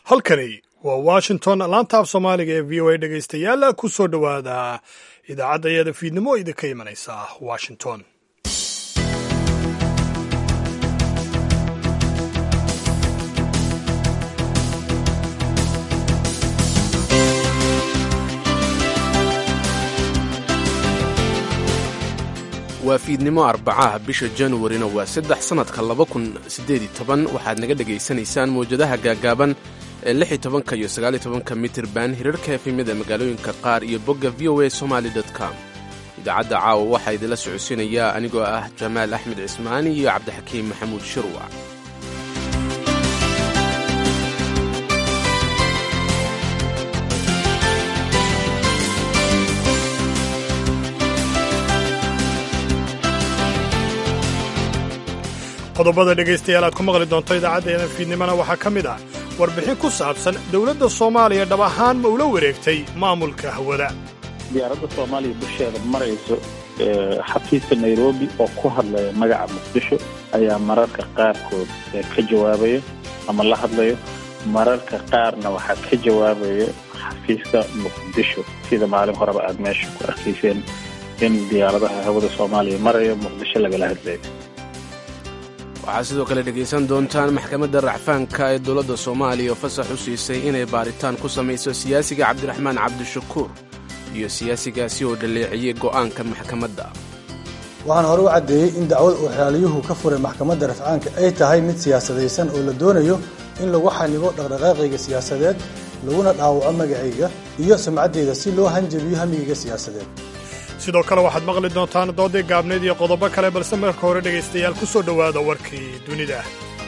halkani waa washington laanta af soomaaliga ee v o a dhegaystayaal ku soo dhowaada idaacadda iyada fiidnimo idinka imanaysa washington waa fiidnimo arbacaha bisha januwarina waa saddex sannadka laba kun siddeed iyo toban waxaad naga dhegaysanaysaan mawjadaha gaagaaban ee lix iyo tobanka iyo sagaal iyo tobanka mitirban hirarka efemyada magaalooyinka qaar iyo bogga v o a somaali dot com idaacadda caawa waxaa idinla socodsiinayaa anigoo ah jamaal axmed cismaani iyo cabdixakiim maxamuud shirwac qodobada dhegaystayaal aad ku maqli doonto idaacaddeena fiidnimona waxaa ka mid ah warbixin ku saabsan dowladda soomaaliya dhab ahaan ma ula wareegtay maamulka hawada diyaaradda soomaaliya busheeda marayso xafiiska nairobi oo ku hadlaya magaca muqdisho ayaa mararka qaarkood ka jawaabaya ama la hadlayo mararka qaarna waxaa ka jawaabaya xafiiska muqdisho sida maalin horeba aad meesha ku arkayseen in diyaaradaha hawada soomaaliya maraya muqdisho lagala hadlayo waxaad sidoo kale dhegaysan doontaan maxkamadda racfaanka ee dowladda soomaaliya oo fasax u siisay inay baaritaan ku samayso siyaasiga cabdiraxmaan cabdishakuur iyo siyaasigaasi oo dhaleeciyey go'aanka maxkamadda waxaan hore u caddeeyey in dacwad uu xilaaliyuhu ka furay maxkamadda rafcaanka ay tahay mid siyaasadaysan oo la doonayo in lagu xanibo dhaqdhaqaaqayga siyaasadeed laguna dhaawaco magacayga iyo sumcaddeyda si loo hanjabiyo hamigayga siyaasadeed sidoo kale waxaad maqli doontaan doodii gaabneed iyo qodobo kale balse marka hore dhegaystayaal ku soo dhowaada warkii dunida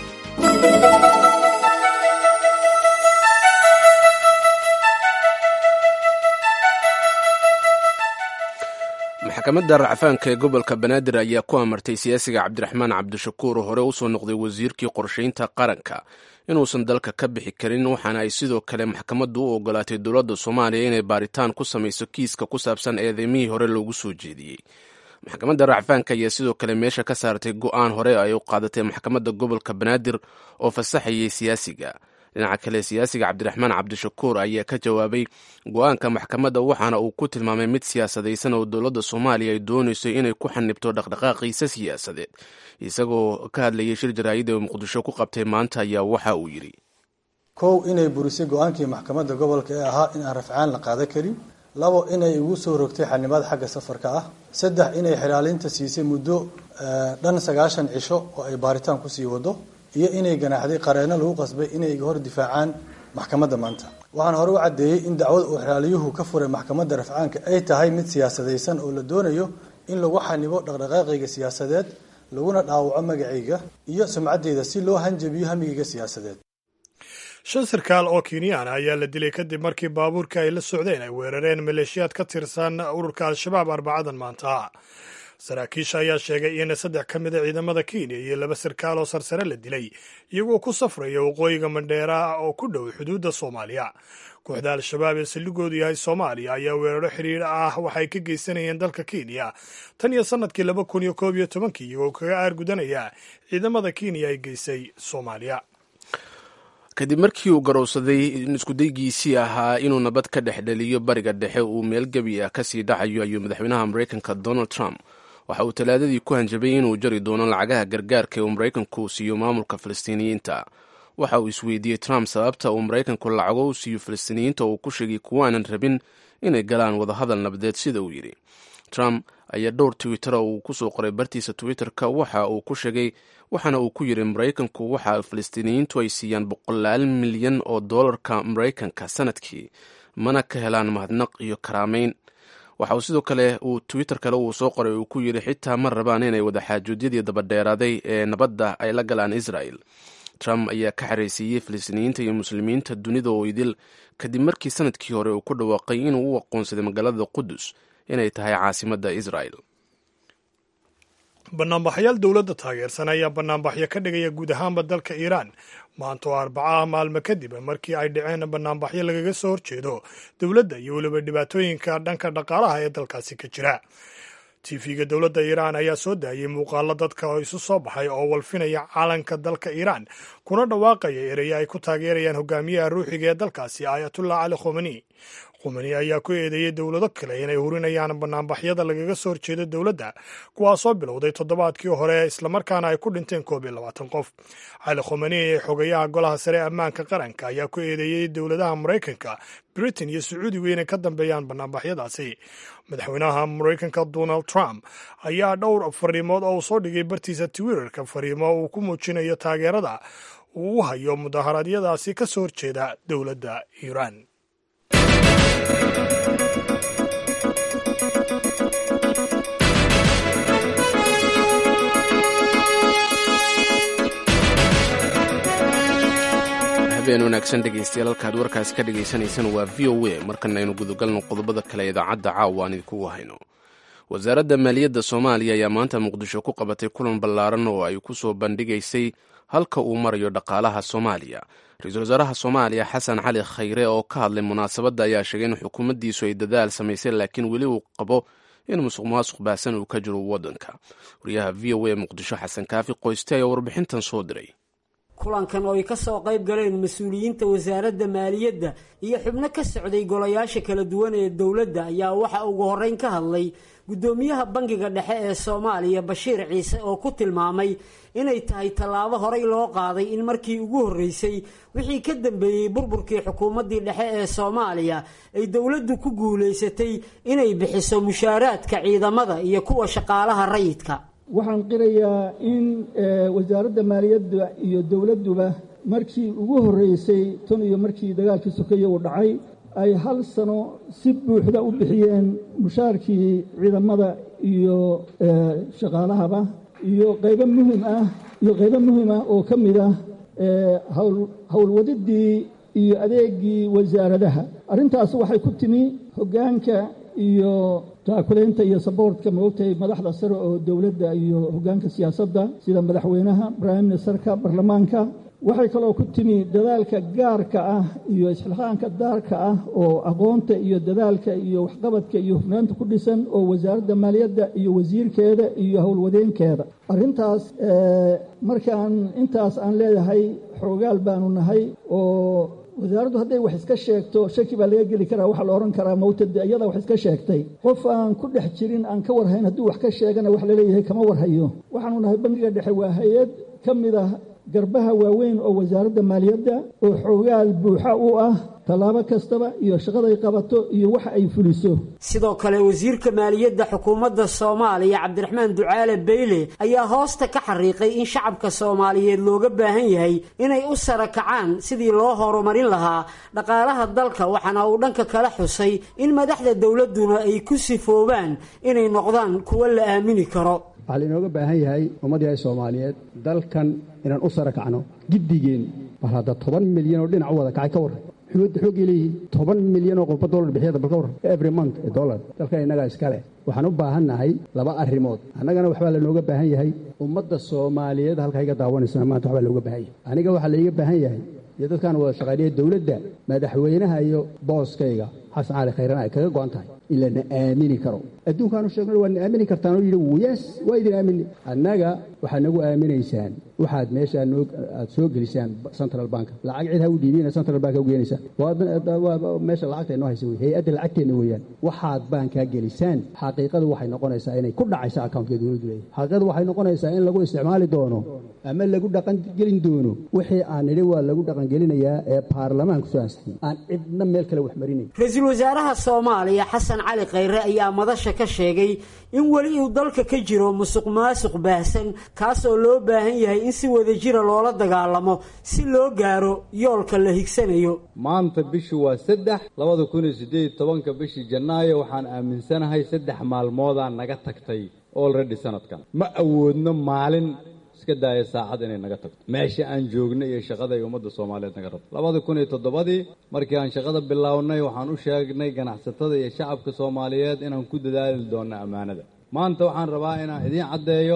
maxkamadda racfaanka ee gobolka banaadir ayaa ku amartay siyaasiga cabdiraxmaan cabdishakuur oo hore u soo noqday wasiirkii qorshaynta qaranka inuusan dalka ka bixi karin waxaana ay sidoo kale maxkamaddu u ogolaatay dowladda soomaaliya inay baaritaan ku samayso kiiska ku saabsan eedeymihii hore loogu soo jeediyey maxkamadda racfaanka ayaa sidoo kale meesha ka saartay go'aan hore ay u qaadatay maxkamadda gobolka banaadir oo fasaxayay siyaasiga dhinaca kale siyaasiga cabdiraxmaan cabdishakuur ayaa ka jawaabay go'aanka maxkamadda waxaana uu ku tilmaamay mid siyaasadaysan oo dowladda soomaaliya ay doonayso inay ku xanibto dhaqdhaqaaqiisa siyaasadeed isagoo ka hadlayay shir jaraa'ida oo muqdisho ku qabtay maanta ayaa waxa uu yidhi kow inay burisay go-aankii maxkamadda gobolka ee ahaa in aan rafcaan la qaadan karin labo inay igu soo rogtay xanimaad xagga safarka ah saddex inay xilaalinta siisay muddo dhan sagaashan cisho oo ay baaritaan kusii wado iyo inay ganaaxday qareenno lagu qasbay inay iga hor difaacaan maxkamadda maanta waxaan hore u caddeeyey in dacwad uu xilaaliyuhu ka furay maxkamadda rafcaanka ay tahay mid siyaasadaysan oo la doonayo in lagu xanibo dhaqdhaqaaqayga siyaasadeed laguna dhaawaco magacayga iyo sumcaddeyda si loo hanjabiyo hamigayga siyaasadeed shan sarkaal oo kenyaana ayaa la dilay kadib markii baabuurka ay la socdeen ay weerareen maleeshiyaad ka tirsan ururka al-shabaab arbacadan maanta saraakiisha ayaa sheegay in saddex ka mida ciidamada kenya iyo laba sarkaal oo sarsare la dilay iyagoo ku safraya waqooyiga mandheera oo ku dhow xuduudda soomaaliya kooxda al-shabaab ee saldhigoodu yahay soomaaliya ayaa weeraro xidhiir ah waxay ka geysanayeen dalka kenya tan iyo sannadkii laba kun iyo koob iyo tobankii iyagoo kaga aargudanaya ciidamada kenya ay geysay soomaaliya kadib markii uu garowsaday in iskudaygiisii ahaa inuu nabad ka dhex dhaliyo bariga dhexe uu meel gebi ah kasii dhacayo ayuu madaxweynaha maraykanka donald trump waxa uu talaadadii ku hanjabay inuu jari doono lacagaha gargaarka ee uu maraykanku siiyo maamulka falastiiniyiinta waxa uu isweydiiyey trump sababta uu maraykanku lacago u siiyo falastiiniyiinta oo uu ku sheegay kuwaanan rabin inay galaan wadahadal nabadeed sida uu yidhi trump ayaa dhowr twittera uu kusoo qoray bartiisa twitterka waxa uu ku sheegay waxaana uu ku yidhi maraykanku waxa falastiiniyiintu ay siiyaan boqolaal milyan oo doolarka maraykanka sanadkii mana ka helaan mahadnaq iyo karaameyn waxa uu sidoo kale uu twitter kale uu soo qoray uu ku yidhi xitaa ma rabaan inay wadaxaajuudyadii dabadheeraaday ee nabadda ay la galaan israel trump ayaa ka xaraysiiyey falastiiniyiinta iyo muslimiinta dunida oo idil kadib markii sanadkii hore uu ku dhawaaqay inuu u aqoonsaday magaalada qudus inay tahay caasimadda israel banaanbaxyaal dowladda taageersan ayaa banaanbaxyo ka dhigaya guud ahaanba dalka iiraan maanta oo arbacaha maalmo kadib markii ay dhaceen banaanbaxyo lagaga soo horjeedo dowladda iyo weliba dhibaatooyinka dhanka dhaqaalaha ee dalkaasi ka jira tv-ga dowladda iiraan ayaa soo daayey muuqaalo dadka isu soo baxay oo walfinaya calanka dalka iiraan kuna dhawaaqaya ereye ay ku taageerayaan hogaamiyaha ruuxiga ee dalkaasi aayatullah cali khomeni khumeni ayaa ku eedeeyey dowlado kale inay hurinayaan banaanbaxyada lagaga soo horjeedo dowladda kuwaasoo bilowday toddobaadkii hore islamarkaana ay ku dhinteen koob iyo labaatan qof cali khomeni ee xogayaha golaha sare ammaanka qaranka ayaa ku eedeeyey dowladaha maraykanka britain iyo sacuudigu inay ka dambeeyaan banaanbaxyadaasi madaxweynaha maraykanka donald trump ayaa dhowr fariimood oo uu soo dhigay bartiisa twitterka fariimo uu ku muujinayo taageerada uu u hayo mudaharaadyadaasi ka soo horjeeda dowladda iiraan habeen wanaagsan dhegaystayaal halkaad warkaasi ka dhagaysanaysaan waa v o a markana aynu gudagalno qodobada kale idaacadda caawa aan idinkugu hayno wasaaradda maaliyadda soomaaliya ayaa maanta muqdisho ku qabatay kulan ballaaran oo ay ku soo bandhigaysay halka uu marayo dhaqaalaha soomaaliya ra-iisul wasaaraha soomaaliya xasan cali khayre oo ka hadlay munaasabadda ayaa sheegay in xukuumaddiisu ay dadaal samaysay laakiin weli uu qabo in musuq maasuq baahsan uu ka jiro waddanka wariyaha v o a muqdisho xasan kaafi qoyste ayaa warbixintan soo diray kulankan oo ay ka soo qayb galeen mas-uuliyiinta wasaaradda maaliyadda iyo xubno ka socday golayaasha kala duwan ee dowladda ayaa waxa ugu horreyn ka hadlay guddoomiyaha bangiga dhexe ee soomaaliya bashiir ciise oo ku tilmaamay inay tahay tallaabo horey loo qaaday in markii ugu horreysay wixii ka dambeeyey burburkii xukuumaddii dhexe ee soomaaliya ay dowladdu ku guulaysatay inay bixiso mushaaraadka ciidamada iyo kuwa shaqaalaha rayidka waxaan qirayaa in wasaaradda maaliyadda iyo dowladduba markii ugu horreysay tan iyo markii dagaalkii sokeeye uu dhacay ay hal sano si buuxda u bixiyeen mushaarkii ciidamada iyo shaqaalahaba iyo qaybo muhim ah iyo qaybo muhim ah oo ka mid ah howlwadiddii iyo adeegii wasaaradaha arrintaas waxay ku timi hoggaanka iyo taakulaynta iyo saboortka moogtay madaxda sare oo dowladda iyo hoggaanka siyaasadda sida madaxweynaha prime ministerka baarlamaanka waxay kaloo ku timi dadaalka gaarka ah iyo isxilqaanka daarka ah oo aqoonta iyo dadaalka iyo waxqabadka iyo hufnaanta ku dhisan oo wasaaradda maaliyadda iyo wasiirkeeda iyo howlwadeenkeeda arrintaas markaan intaas aan leeyahay xoogaal baanu nahay oo wasaaraddu hadday wax iska sheegto shaki baa laga geli karaa waxaa la odhan karaa mawtade iyada wax iska sheegtay qof aan ku dhex jirin aan ka warhayn hadduu wax ka sheegana wax laleeyahay kama warhayo waxaanu nahay bangiga dhexe waa hay-ad ka mid ah garbaha waaweyn oo wasaaradda maaliyadda oo xoogaal buuxa u ah tallaabo kastaba iyo shaqaday qabato iyo waxa ay fuliso sidoo kale wasiirka maaliyadda xukuumadda soomaaliya cabdiraxmaan ducaale beyle ayaa hoosta ka xariiqay in shacabka soomaaliyeed looga baahan yahay inay u sara kacaan sidii loo horumarin lahaa dhaqaalaha dalka waxaana uu dhanka kala xusay in madaxda dowladduna ay ku sifoobaan inay noqdaan kuwo la aamini karo waxaa lainooga baahan yahay ummadyahay soomaaliyeed dalkan inaan u sara kacno giddigeen bal hadda toban milyan oo dhinac u wada kacay ka warran xumadda xoogay leeyihiin toban milyan oo qofba dollar bixiyada bal ka warran every month ee dollar dalkan innagaa iskale waxaan u baahannahay laba arrimood annagana waxbaa lanooga baahan yahay ummadda soomaaliyeed halkaa iga daawanaysana maanta waxbaa looga baahan yahay aniga waxaa laiga baahan yahay iyo dadkaan wada shaqaynaya dowladda madaxweynaha iyo booskayga xasan cali khayrana ay kaga go'an tahay in lana aamini karo adduunkaanu sheegno waa na aamini kartaan oo yidhi yes waa idin aamini annaga waxaad nagu aaminaysaan waxaad meesha aad soo gelisaan central bank lacag cid ha u dhiibina central bank ha u geenaysaan meesha lacagta inoo haysa wey hay-adda lacagteenna weeyaan waxaad baankaa gelisaan xaqiiqadu waxay noqonaysaa inay ku dhacaysa accountka dowladdu leeyahay xaqiiqadu waxay noqonaysaa in lagu isticmaali doono ama lagu dhaqangelin doono wixii aan nidhi waa lagu dhaqangelinayaa ee baarlamaanku soo ansixiyey aan cidna meel kale wax marinayn ra-iisul wasaaraha soomaaliya xasan cali khayre ayaa madasha ka sheegay in weli uu dalka ka jiro musuq maasuq baahsan kaasoo loo baahan yahay in si wada jira loola dagaalamo si loo gaaro yoolka la higsanayo maanta bishu waa saddex labada kun iyo siddeed tobanka bishii janaayo waxaan aaminsanahay saddex maalmoodaa naga tagtay olredy sanadkan ma awoodno maalin iska daaya saacad inay naga tagto meesha aan joogna iyo shaqada ay ummadda soomaaliyeed naga rabto labada kun iyo toddobadii markii aan shaqada bilownay waxaan u sheegnay ganacsatada iyo shacabka soomaaliyeed inaan ku dadaali doonno ammaanada maanta waxaan rabaa inaan idiin caddeeyo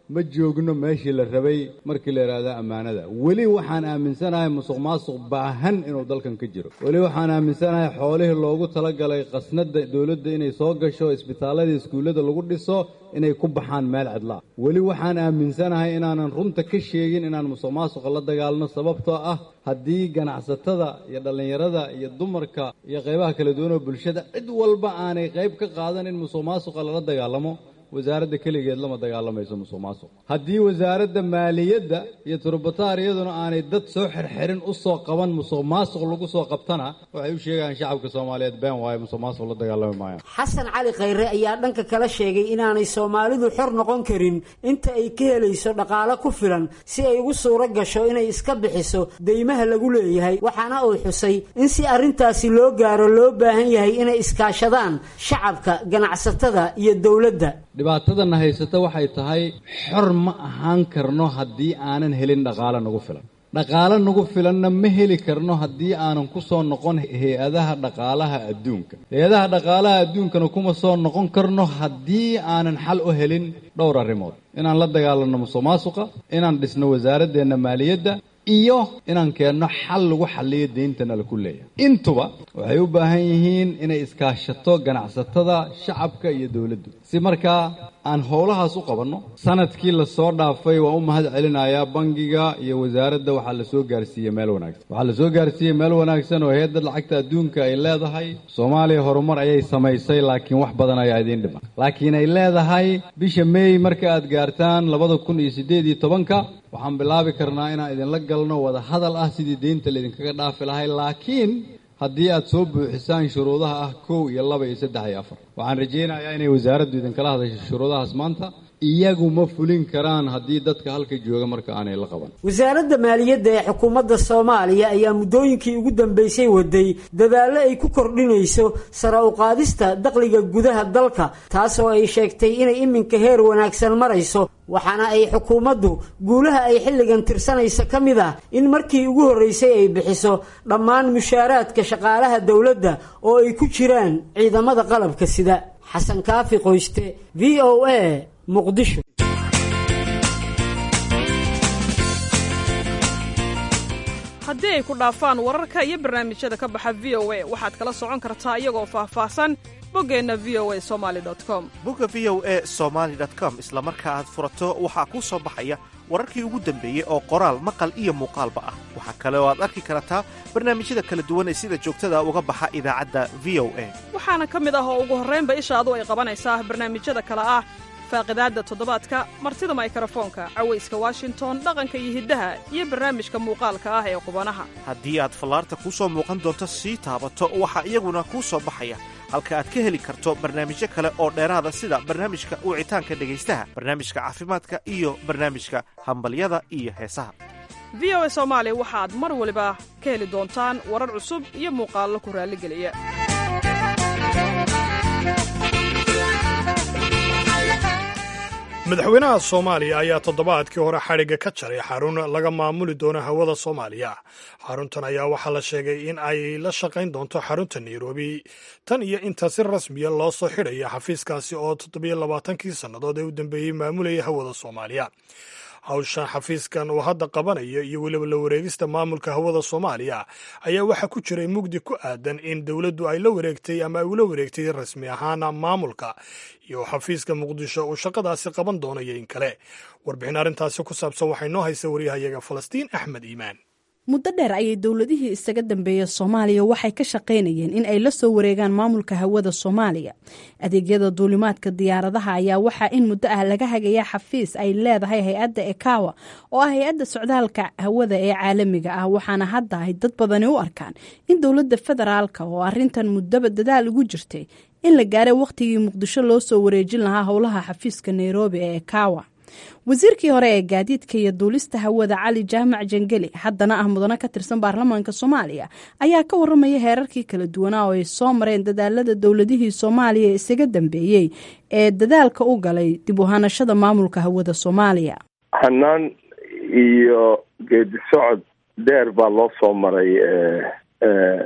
ma joogno meeshii la rabay markii la yidhaahdo ammaanada weli waxaan aaminsanahay musuq maasuq baahan inuu dalkan ka jiro weli waxaan aaminsanahay xoolihii loogu talagalay qasnada dowladda inay soo gasho isbitaallada iskuullada lagu dhiso inay ku baxaan meel cidla weli waxaan aaminsanahay inaanan runta ka sheegin inaan musuq maasuqa la dagaalno sababtoo ah haddii ganacsatada iyo dhallinyarada iyo dumarka iyo qaybaha kala duwan oo bulshada cid walba aanay qayb ka qaadan in musuq maasuqa lala dagaalamo wasaaradda keligeed lama dagaalamayso musuq maasuq haddii wasaaradda maaliyadda iyo turbataariyaduna aanay dad soo xirxirin u soo qaban musuq maasuq lagu soo qabtana waxay u sheegayaan shacabka soomaaliyeed been waayo musuq maasuq la dagaalami maayaan xasan cali khayre ayaa dhanka kala sheegay inaanay soomaalidu xor noqon karin inta ay ka helayso dhaqaalo ku filan si ay ugu suuro gasho inay iska bixiso deymaha lagu leeyahay waxaana uu xusay in si arrintaasi loo gaaro loo baahan yahay inay iskaashadaan shacabka ganacsatada iyo dowladda dhibaatadana haysata waxay tahay xor ma ahaan karno haddii aanan helin dhaqaale nagu filan dhaqaale nagu filanna ma heli karno haddii aanan ku soo noqon hay-adaha dhaqaalaha adduunka hay-adaha dhaqaalaha adduunkana kuma soo noqon karno haddii aanan xal u helin dhowr arrimood inaan la dagaalanno musuq maasuqa inaan dhisno wasaaradeenna maaliyadda iyo inaan keenno xal lagu xalliyo deyntana laku leeyahay intuba waxay u baahan yihiin inay iskaashato ganacsatada shacabka iyo dowladdu si markaa aan howlahaas u qabanno sanadkii lasoo dhaafay waan u mahad celinayaa bangiga iyo wasaaradda waxaa la soo gaarsiiyey meel wanaagsan waxaa la soo gaarsiiyey meel wanaagsan oo hay-adda lacagta adduunka ay leedahay soomaaliya horumar ayay samaysay laakiin wax badan ayaa idiin dhiman laakiin ay leedahay bisha meey marka aad gaartaan labada kun iyo siddeed iyo tobanka waxaan bilaabi karnaa inaan idinla galno wada hadal ah sidii deynta laydinkaga dhaafi lahay laakiin haddii aad soo buuxisaan shuruudaha ah kow iyo laba iyo saddex iyo afar waxaan rajaynayaa inay wasaaraddu idinkala hadasho shuruudahaas maanta iyagu ma fulin karaan haddii dadka halka jooga marka aanay la qaban wasaaradda maaliyadda ee xukuumadda soomaaliya ayaa muddooyinkii ugu dambeysay waday dadaallo ay ku kordhinayso sara u qaadista dakhliga gudaha dalka taasoo ay sheegtay inay iminka heer wanaagsan marayso waxaana ay xukuumaddu guulaha ay xilligan tirsanaysa ka mid ah in markii ugu horreysay ay bixiso dhammaan mushaaraadka shaqaalaha dowladda oo ay ku jiraan ciidamada qalabka sida xasan kaafi qoyste v o a muqdisho haddii ay ku dhaafaan wararka iyo barnaamijyada ka baxa v o a waxaad kala socon kartaa iyagoo faahfaahsan boggeenna v o a somali com bogga v o a somaali com isla marka aad furato waxaa kuu soo baxaya wararkii ugu dambeeyey oo qoraal maqal iyo muuqaalba ah waxaa kale oo aad arki kartaa barnaamijyada kala duwan ee sida joogtada uga baxa idaacadda v o a waxaana ka mid ah oo ugu horraynba ishaadu ay qabanaysaa barnaamijyada kale ah faaqidaadda toddobaadka martida maykarafoonka cawayska washington dhaqanka iyo hiddaha iyo barnaamijka muuqaalka ah ee qubanaha haddii aad fallaarta kuu soo muuqan doonto sii taabato waxaa iyaguna kuu soo baxaya halka aad ka heli karto barnaamijyo kale oo dheeraada sida barnaamijka wicitaanka dhegaystaha barnaamijka caafimaadka iyo barnaamijka hambalyada iyo heesaha v o a soomaali waxaad mar waliba ka heli doontaan warar cusub iyo muuqaallo ku raalligeliya madaxweynaha soomaaliya ayaa toddobaadkii hore xadhigga ka jaray xarun laga maamuli doono hawada soomaaliya xaruntan ayaa waxaa la sheegay in ay la shaqayn doonto xarunta nairobi tan iyo inta si rasmiya loo soo xidhaya xafiiskaasi oo toddobiyo labaatankii sannadood ee u dambeeyey maamulayay hawada soomaaliya hawshan xafiiskan uu hadda qabanayo iyo weliba la wareegista maamulka hawada soomaaliya ayaa waxaa ku jiray mugdi ku aadan in dowladdu ay la wareegtay ama ay ula wareegtay rasmi ahaan maamulka iyo xafiiska muqdisho uu shaqadaasi qaban doonayo in kale warbixin arrintaasi ku saabsan waxay noo haysa waryahayaga falastiin axmed iimaan muddo dheer ayay dowladihii isaga dambeeya soomaaliya waxay ka shaqaynayeen in ay la soo wareegaan maamulka hawada soomaaliya adeegyada duulimaadka diyaaradaha ayaa waxaa in muddo ah laga hagayaa xafiis ay leedahay hay-adda ekawa oo ah hay-adda socdaalka hawada ee caalamiga ah waxaana hadda ay dad badani u arkaan in dowladda federaalka oo arintan muddaba dadaal ugu jirtay in la gaaray wakhtigii muqdisho loo soo wareejin lahaa howlaha xafiiska nairobi ee ekawa wasiirkii hore ee gaadiidka iyo duulista hawada cali jaamac jangeli haddana ah mudano ka tirsan baarlamaanka soomaaliya ayaa ka waramaya heerarkii kala duwanaa oo ay soo mareen dadaalada dowladihii soomaaliya isaga dambeeyey ee dadaalka u galay dib u hanashada maamulka hawada soomaaliya xanaan iyo geedi socod dheer baa loo soo maray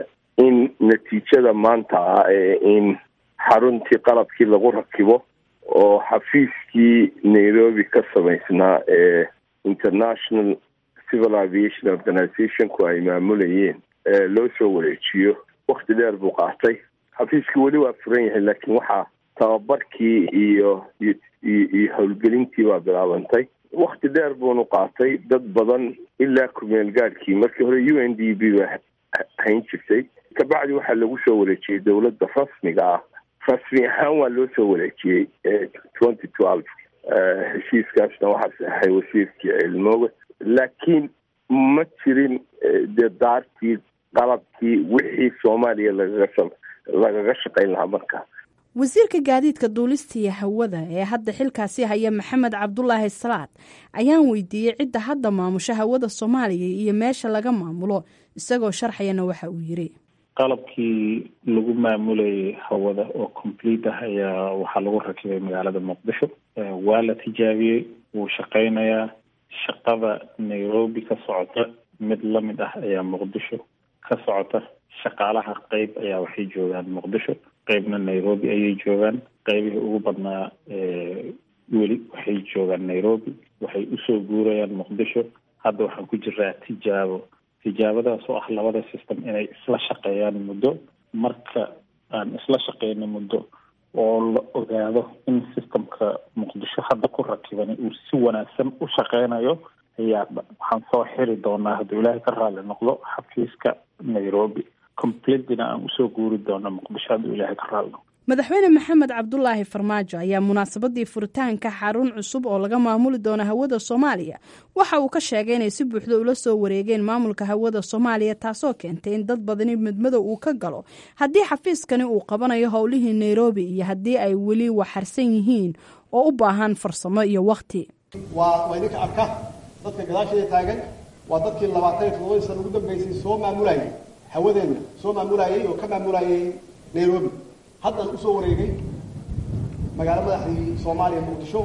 in natiijada maanta ah ee in xaruntii qalabkii lagu rakibo oo xafiiskii nairobi ka samaysnaa ee international civil aviation organizationku ay maamulayeen loo soo wareejiyo wakti dheer buu qaatay xafiiskii weli waa furan yahay laakiin waxaa tababarkii iyo iyo howlgelintii baa bilaabantay wakti dheer buunu qaatay dad badan ilaa kumeel gaadhkii markii hore u n d b baa hayn jirtay kabacdi waxaa lagu soo wareejiyey dowladda rasmiga ah rasmi ahaan waa loo soo wareejiyey twenty twelve heshiiskaasna waxaa saxay wasiirkii cilmooge laakiin ma jirin dee daartii qalabkii wixii soomaaliya lagaga lagaga shaqayn lahaa markaa wasiirka gaadiidka duulista iyo hawada ee hadda xilkaasi haya maxamed cabdulaahi salaad ayaan weydiiyey cidda hadda maamusha hawada soomaaliya iyo meesha laga maamulo isagoo sharxayana waxa uu yiri qalabkii lagu maamulayay hawada oo complete ah ayaa waxaa lagu rakibay magaalada muqdisho waa la tijaabiyey wuu shaqaynayaa shaqada nairobi ka socota mid lamid ah ayaa muqdisho ka socota shaqaalaha qeyb ayaa waxay joogaan muqdisho qeybna nairobi ayay joogaan qeybihii ugu badnaa weli waxay joogaan nairobi waxay usoo guurayaan muqdisho hadda waxaan ku jiraa tijaabo tijaabadaas oo ah labada system inay isla shaqeeyaan muddo marka aan isla shaqeyno muddo oo la ogaado in systemka muqdisho hadda ku rakiban uu si wanaagsan u shaqeynayo ayaa waxaan soo xiri doonaa hadduu ilaahay ka raali noqdo xafiiska nairobi completelyna aan usoo guuri doono muqdisho hadduu ilaahay ka raali noqdo madaxweyne maxamed cabdulaahi farmaajo ayaa munaasabadii furitaanka xarun cusub oo laga maamuli doono hawada soomaaliya waxa uu ka sheegay inay si buuxda ula soo wareegeen maamulka hawada soomaaliya taasoo keentay in dad badani midmadow uu ka galo haddii xafiiskani uu qabanayo howlihii nairobi iyo haddii ay weli waxharsan yihiin oo u baahan farsamo iyo wakhti waa waa idinka arka dadka gadaasheeda taagan waa dadkii labaatan iyo toddobadii sana ugu dambeysay soo maamulayay hawadeenna soo maamulayay oo ka maamulayay nairobi haddaan usoo wareegay magaalo madaxdii soomaaliya muqdisho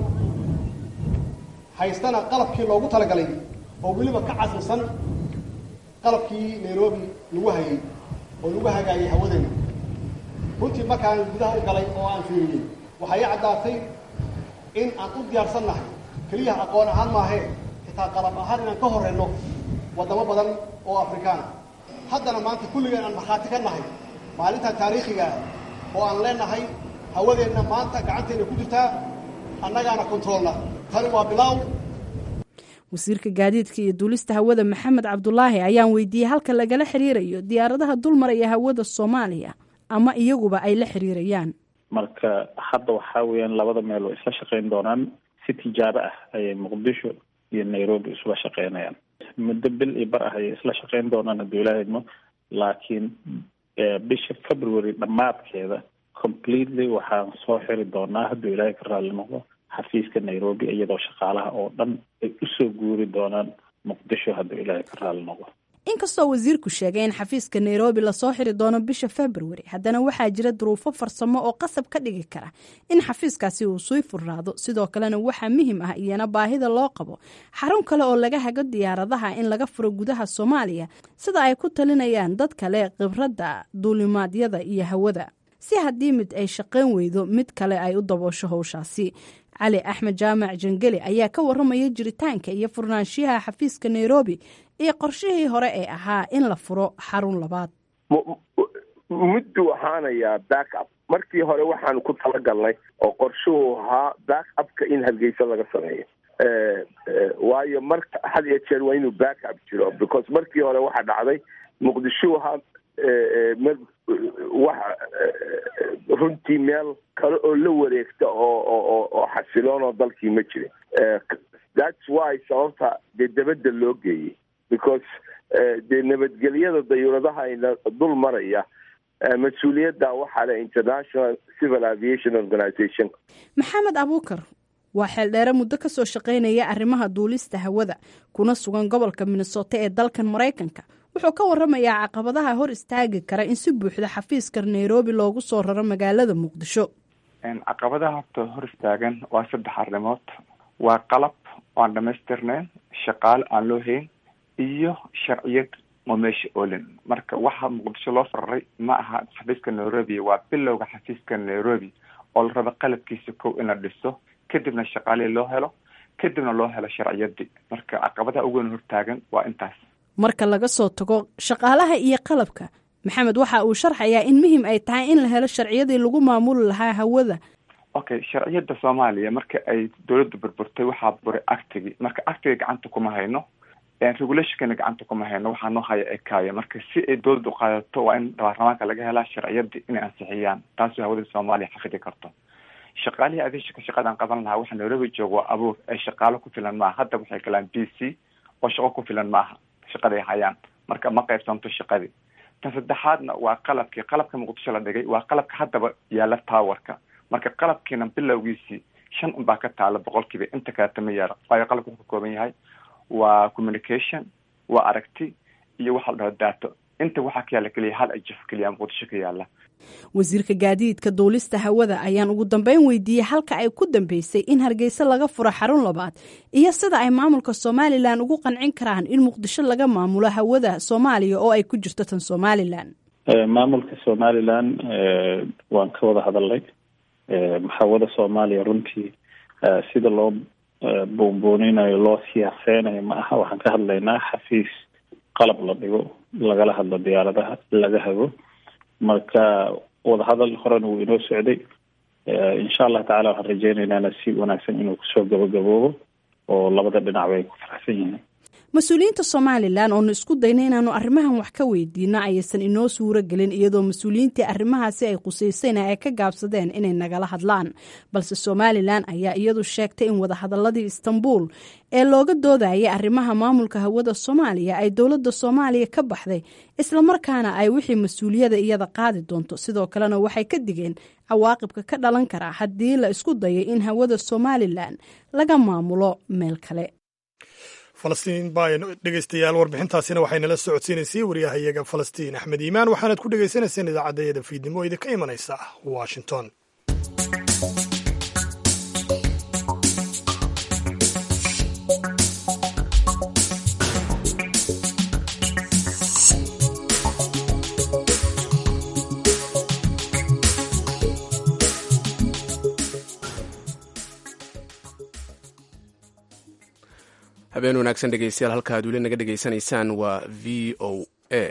haystana qalabkii loogu talagalay oo weliba ka casrisan qalabkii nairobi lagu hayay oo lagu hagaayay hawadeena runtii markaan gudaha u galay oo aan fiiriyey waxaa ii caddaatay in aan u diyaarsan nahay keliya aqoon ahaan maahee xitaa qalab ahaan inaan ka horreyno waddamo badan oo afrikaana haddana maanta kulligeen aan markhaati ka nahay maalintan taariikhiga ah oo aan leenahay hawadeenna maanta gacanteena ku jirtaa annagaana kontroolna tani waa bilaaw wasiirka gaadiidka iyo duulista hawada maxamed cabdulaahi ayaan weydiiyey halka lagala xiriirayo diyaaradaha dulmaraya hawada soomaaliya ama iyaguba ay la xiriirayaan marka hadda waxaa weeyaan labada meel oo isla shaqayn doonaan si tijaabo ah ayay muqdisho iyo nairobi isula shaqeynayaan muddo bil iyo bar ah ayay isla shaqayn doonaan hadduu ilaahidmo laakiin bisha february dhammaadkeeda completely waxaan soo xiri doonaa hadduu ilaahay ka raalli noqdo xafiiska nairobi iyadoo shaqaalaha oo dhan ay usoo guuri doonaan muqdisho hadduu ilaahay ka raalli noqdo inkastoo wasiirku sheegay in xafiiska nairobi lasoo xiri doono bisha february haddana waxaa jira duruufo farsamo oo qasab ka dhigi kara in xafiiskaasi uu sii furnaado sidoo kalena waxaa muhim ah iyana baahida loo qabo xarun kale oo laga hago diyaaradaha in laga furo gudaha soomaaliya sida ay ku talinayaan dad kale khibradda duulimaadyada iyo hawada si haddii mid ay shaqayn weydo mid kale ay u daboosho howshaasi cali axmed jaamac jangeli ayaa ka waramaya jiritaanka iyo furnaanshiyaha xafiiska nairobi iyo qorshihii hore ee ahaa in la furo xarun labaad mudduu ahaanayaa back up markii hore waxaanu ku talagalnay oo qorshuhu ahaa back upka in hargeysa laga sameeyo waayo marka had iyo jeer waa inuu back up jiro because markii hore waxaa dhacday muqdisho ahaa waxa runtii meel kale oo la wareegta oo oo oo xasiloon oo dalkii ma jirin that's why sababta dee dabadda loo geeyey because dee nabadgelyada dayuuradaha ayna dul maraya mas-uuliyadda waxaa le international civil aviation organization maxamed abuukar waa xeeldheere muddo ka soo shaqaynaya arrimaha duulista hawada kuna sugan gobolka minnesota ee dalkan maraykanka wuxuu ka waramayaa caqabadaha hor istaagi kara in si buuxda xafiiska nairobi loogu soo raro magaalada muqdisho caqabadaha horta hor istaagan waa saddex arrimood waa qalab aan dhamaystirnayn shaqaale aan loo hayn iyo sharciyad oo meesha olin marka waxa muqdisho loo fararay ma aha xafiiska nairobi waa bilowga xafiiska nairobi oo la rabo qalabkiisa kow in la dhiso kadibna shaqaalihii loo helo kadibna loo helo sharciyadii marka caqabadaha ugu weyn hortaagan waa intaas marka laga soo tago shaqaalaha iyo qalabka maxamed waxa uu sharxayaa in muhim ay tahay in la helo sharciyadii lagu maamuli lahaa hawada okay sharciyada soomaaliya marka ay dowladda burburtay waxaa buray actigi marka actiga gacanta kuma hayno regulationkana gacanta kuma hayno waxaa noo haya ekaaya marka si ay dowladda uqaadato waa in baarlamaanka laga helaa sharciyadii inay ansixiyaan taasoo hawada soomaaliya xafidi karto shaqaalihii adeeshaka shaqadan qaban lahaa waxa nairobi jooga waa abuur ee shaqaalo ku filan maaha hadda waxay galaan b c oo shaqo ku filan maaha shaqaday hayaan marka ma qaybsanto shaqadii tan saddexaadna waa qalabkii qalabka muqdisho la dhigay waa qalabka haddaba yaala towerka marka qalabkiina bilowgiisii shan unbaa ka taala boqolkiiba inta kaleta ma yaalo waayo qalabka wuxuu ka kooban yahay waa communication waa aragti iyo waxa la dhaho daato inta waxaa ka yaala keliya hal ajaf keliya muqdisho ka yaala wasiirka gaadiidka duulista hawada ayaan ugu dambeyn weydiiyey halka ay ku dambeysay in hargeysa laga furo xarun labaad iyo sida ay maamulka somalilan ugu qancin karaan in muqdisho laga maamulo hawada soomaaliya oo ay ku jirto tan somalilan maamulka somalilan waan ka wada hadalnay hawada soomaaliya runtii sida loo boonbooninayo loo siyaaseynayo ma aha waxaan ka hadlaynaa xafiis qalab la dhigo lagala hadlo diyaaradaha laga hago marka wadahadal horena wuu inoo socday insha allah tacala waxaan rajeynaynana si wanaagsan inuu kusoo gabagaboobo oo labada dhinac bay ku faraxsan yihiin mas-uuliyiinta somalilan oonu isku dayna inaanu arrimahan wax ka weydiino ayaysan inoo suuro gelin iyadoo mas-uuliyiintii arrimahaasi ay qusaysayna ay ka gaabsadeen inay nagala hadlaan balse somalilan ayaa iyadu sheegtay in wadahadaladii istanbul ee looga doodayay arrimaha maamulka hawada soomaaliya ay dowladda soomaaliya ka baxday islamarkaana ay wixii mas-uuliyada iyada qaadi doonto sidoo kalena waxay ka digeen cawaaqibka ka dhalan karaa haddii la isku dayo in hawada somalilan laga maamulo meel kale falastiin baayan dhegeystayaal warbixintaasina waxaynala socodsiinaysay waryahayaga falastiin axmed iimaan waxaanaad ku dhegaysanayseen idaacadayada fiidnimo oo idinka imanaysa washington habeen wanaagsan dhegeystayaal halka ad weli naga dhegaysanaysaan waa v o a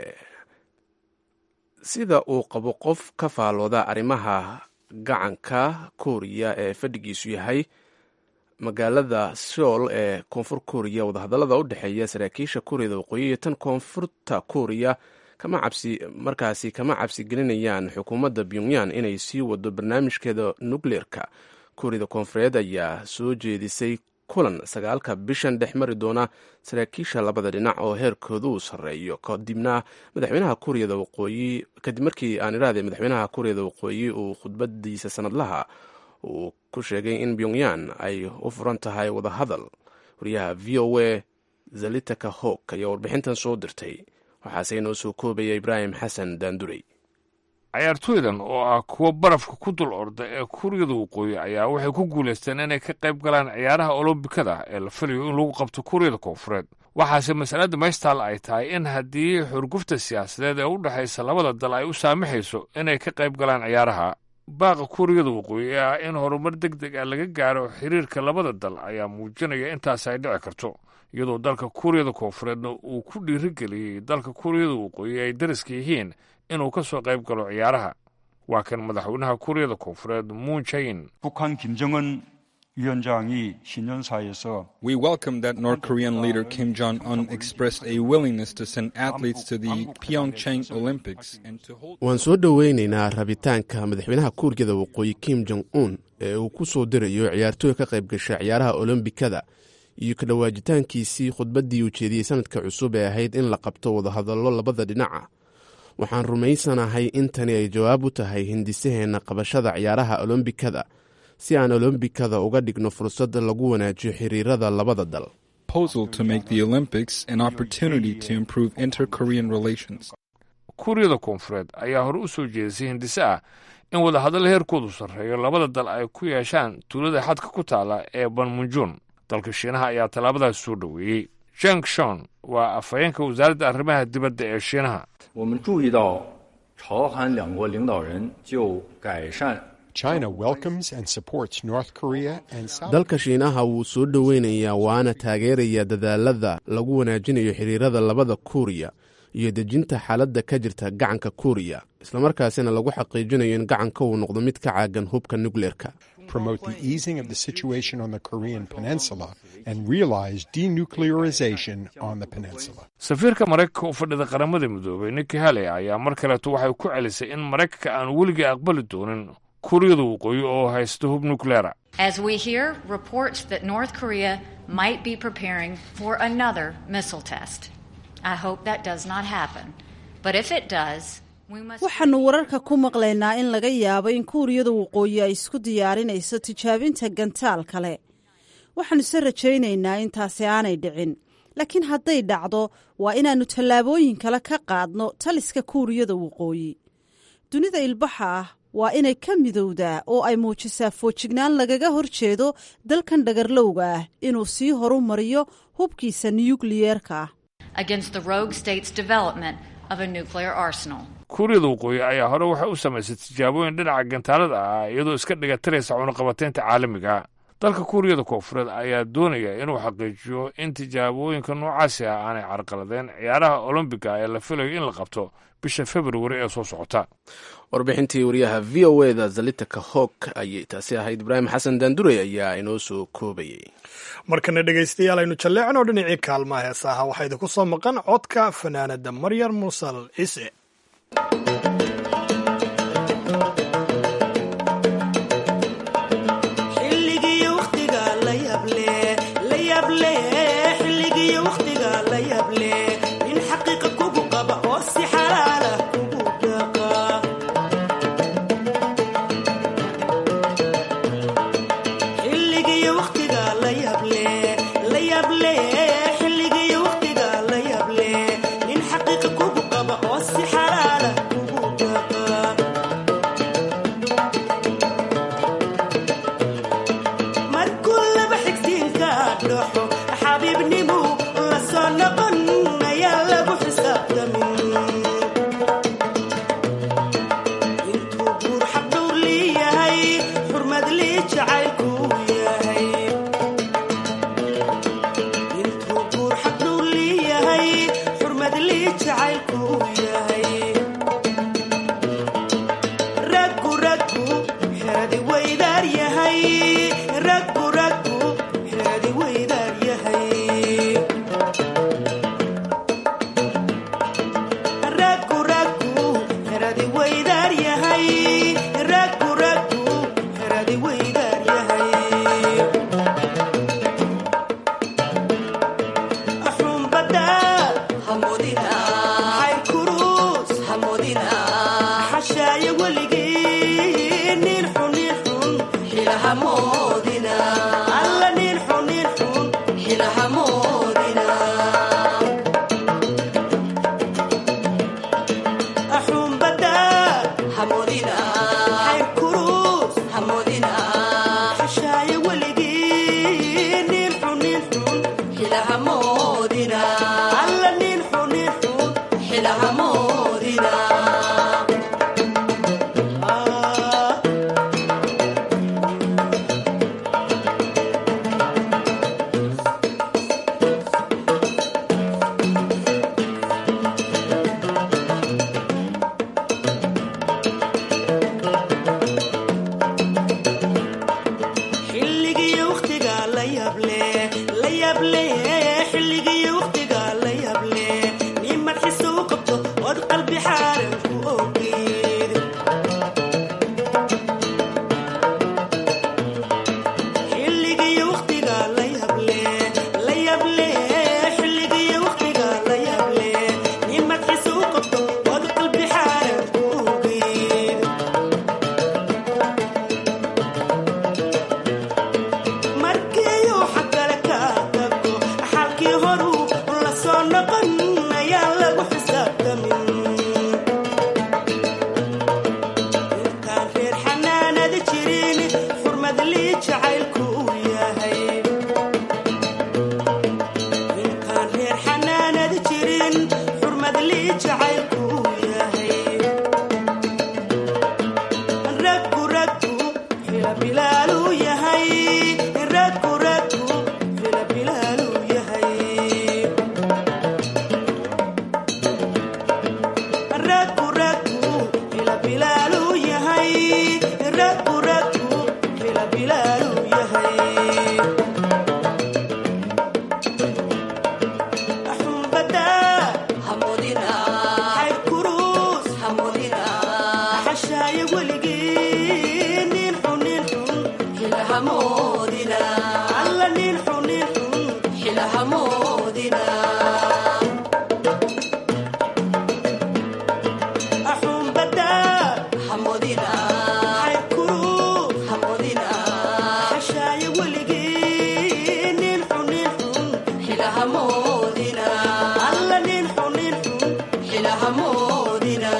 sida uu qabo qof ka faalooda arrimaha gacanka kooriya ee fadhigiisu yahay magaalada seoul ee koonfur kooriya wadahadallada u dhexeeya saraakiisha kooriyada waqooyi iyo tan koonfurta kooriya kama cabsi markaasi kama cabsi gelinayaan xukuumadda pyongyan inay sii wado barnaamijkeeda nukleerka kooriyada koonfureed ayaa soo jeedisay kulan sagaalka bishan dhex mari doona saraakiisha labada dhinac oo heerkooda uu sarreeyo kadibna madaxweynaha kuuriyada waqooyi kadib markii aan iraade madaxweynaha kuuriyada waqooyi uu khudbadiisa sanadlaha uu ku sheegay in pyongyan ay u furan tahay wadahadal wariyaha v o a zalitaka hok ayaa warbixintan soo dirtay waxaase inoo soo koobaya ibraahim xasan daandurey cayaartooydan oo ah kuwo barafka ku dul orda ee kuuriyada waqooyi ayaa waxay ku guulaysteen inay ka qayb galaan ciyaaraha olombikada ee la filayo in lagu qabto kuuriyada koonfureed waxaase masalada maystaal ay tahay in haddii xurgufta siyaasadeed ee u dhexaysa labada dal ay u saamaxayso inay ka qayb galaan ciyaaraha baaqa kuuriyada waqooyi ee ah in horumar deg deg ah laga gaaro xiriirka labada dal ayaa muujinaya intaas ay dhici karto iyadoo dalka kuuriyada koonfureedna uu ku dhiirigeliyey dalka kuuriyada waqooyi ay dariska yihiin inuu ka soo qayb galo ciyaaraha waa kan madaxweynaha kuuriyada koonfureed muun jain 북한 김정은 위원장이 신년사에서 We welcome that North Korean leader Kim Jong un expressed a willingness to send athletes to the Pyeongchang Olympics and to hold. waan soo dhoweynaynaa rabitaanka madaxweynaha kuuriyada waqooyi kim jong un ee uu ku soo dirayo ciyaartooy ka qayb gasha ciyaaraha olombikada iyo ka dhowaajitaankiisii khudbaddii uu jeediyey sanadka cusub ee ahayd in la qabto wadahadallo labada dhinaca waxaan rumaysanahay in tani ay jawaab u tahay hindisaheenna qabashada ciyaaraha olombikada si aan olombikada uga dhigno fursad lagu wanaajiyo xiriirada labada dal Proposal to make the Olympics an opportunity to improve inter-Korean relations. kuuriyada koonfureed ayaa hore u soo jeedisay hindise ah in wadahadal heerkoodu sarreeyo labada dal ay ku yeeshaan tuulada xadka ku taala ee banmunjun dalka shiinaha ayaa tallaabadaas soo dhoweeyey jeng shon waa afhayeenka wasaaradda arrimaha dibadda ee shiinaha 我们注意到朝韩两国领导人就改善 China welcomes and supports North Korea and South dalka shiinaha wuu soo dhoweynayaa waana taageerayaa dadaalada lagu wanaajinayo xiriirada labada kuuriya iyo dejinta xaaladda ka jirta gacanka kuuriya islamarkaasina lagu xaqiijinayo in gacanka uu noqdo mid ka caagan hubka nukleerka promote the easing of the situation on the Korean Peninsula and realize denuclearization on the peninsula. safiirka maraykanka u fadhida qaramada midoobay nikki haley ayaa mar kaleeto waxay ku celisay in maraykanka aan weligii aqbali doonin kuuriyada waqooyi oo haysta hub nukleera As we hear reports that North Korea might be preparing for another missile test. I hope that does not happen. But if it does, we must. waxaannu wararka ku maqlaynaa in laga yaabo in kuuriyada waqooyi ay isku diyaarinayso tijaabinta gantaal kale waxaannu se rajaynaynaa intaasi aanay dhicin laakiin hadday dhacdo waa inaannu tallaabooyin kale ka qaadno taliska kuuriyada waqooyi dunida ilbaxa ah waa inay ka midowdaa oo ay muujisaa foojignaan lagaga hor jeedo dalkan dhagarlowga ah inuu sii horu mariyo hubkiisa nuyukliyeerka ah against the rogue state's development of a nuclear arsenal. kuuriyada waqooyi ayaa hore waxay u samaysay tijaabooyin dhinaca gantaalada ah iyadoo iska dhigatiraysa cunaqabateynta caalamiga dalka kuuriyada koonfureed ayaa doonaya inuu xaqiijiyo in tijaabooyinka noocaasi ah aanay carqaladeen ciyaaraha olombiga ee la filayo in la qabto bisha februari ee soo socota warbixintii wariyaha v o e da zalitaka hog ayay taasi ahayd ibraahim xasan daandurey ayaa inoo soo koobayay markana dhegaystayaal aynu jalleecno dhinacii kaalmaha heesaha waxaa idinku soo maqan codka fanaanada maryar mursal ciise xilligii waqtiga la yable la yable xilligii waqtiga la yable in xaqiiqa kugu qaba oo si xalaala kugu dhaqa xilligii waqtiga la yable la yable xilligii waqtiga la yable in xaqiiqa kugu qaba oo si xalaala kugu dhaqa markuu laba xigsiinka dhoxo xabiibnimu la soo noqon ayaa lagu xisaabtamin intuu guur xaqdhowr liyahay xurmad lii jacaylku yahay intuu guur xaqdhowr liyahay xurmad lii jacaylku yahay raggu raggu xeradi weydaar yahay raggu raggu xeradi weydaar yahay raggu raggu xeradi weydaar yahay raggu raggu xeradi weydaar yahay xumbada hamudina xayr kurus hamudina xashaaya weligii nin xun nin xun xilahamoodina alla nin xun nin xun xilahamoodina xumbada hamudina xayr kurus hamudina xashaaya weligii nin xun nin xun xilahamoodina alla nin xun nin xun xilahamoodina xilahamoodina alla nin xun nin xun xilahamoodina axumbada hamodina xaykuru hamodina xashaayo weligii nin xun nin xun xilahamoodina alla nin xun nin xun xilahamoodina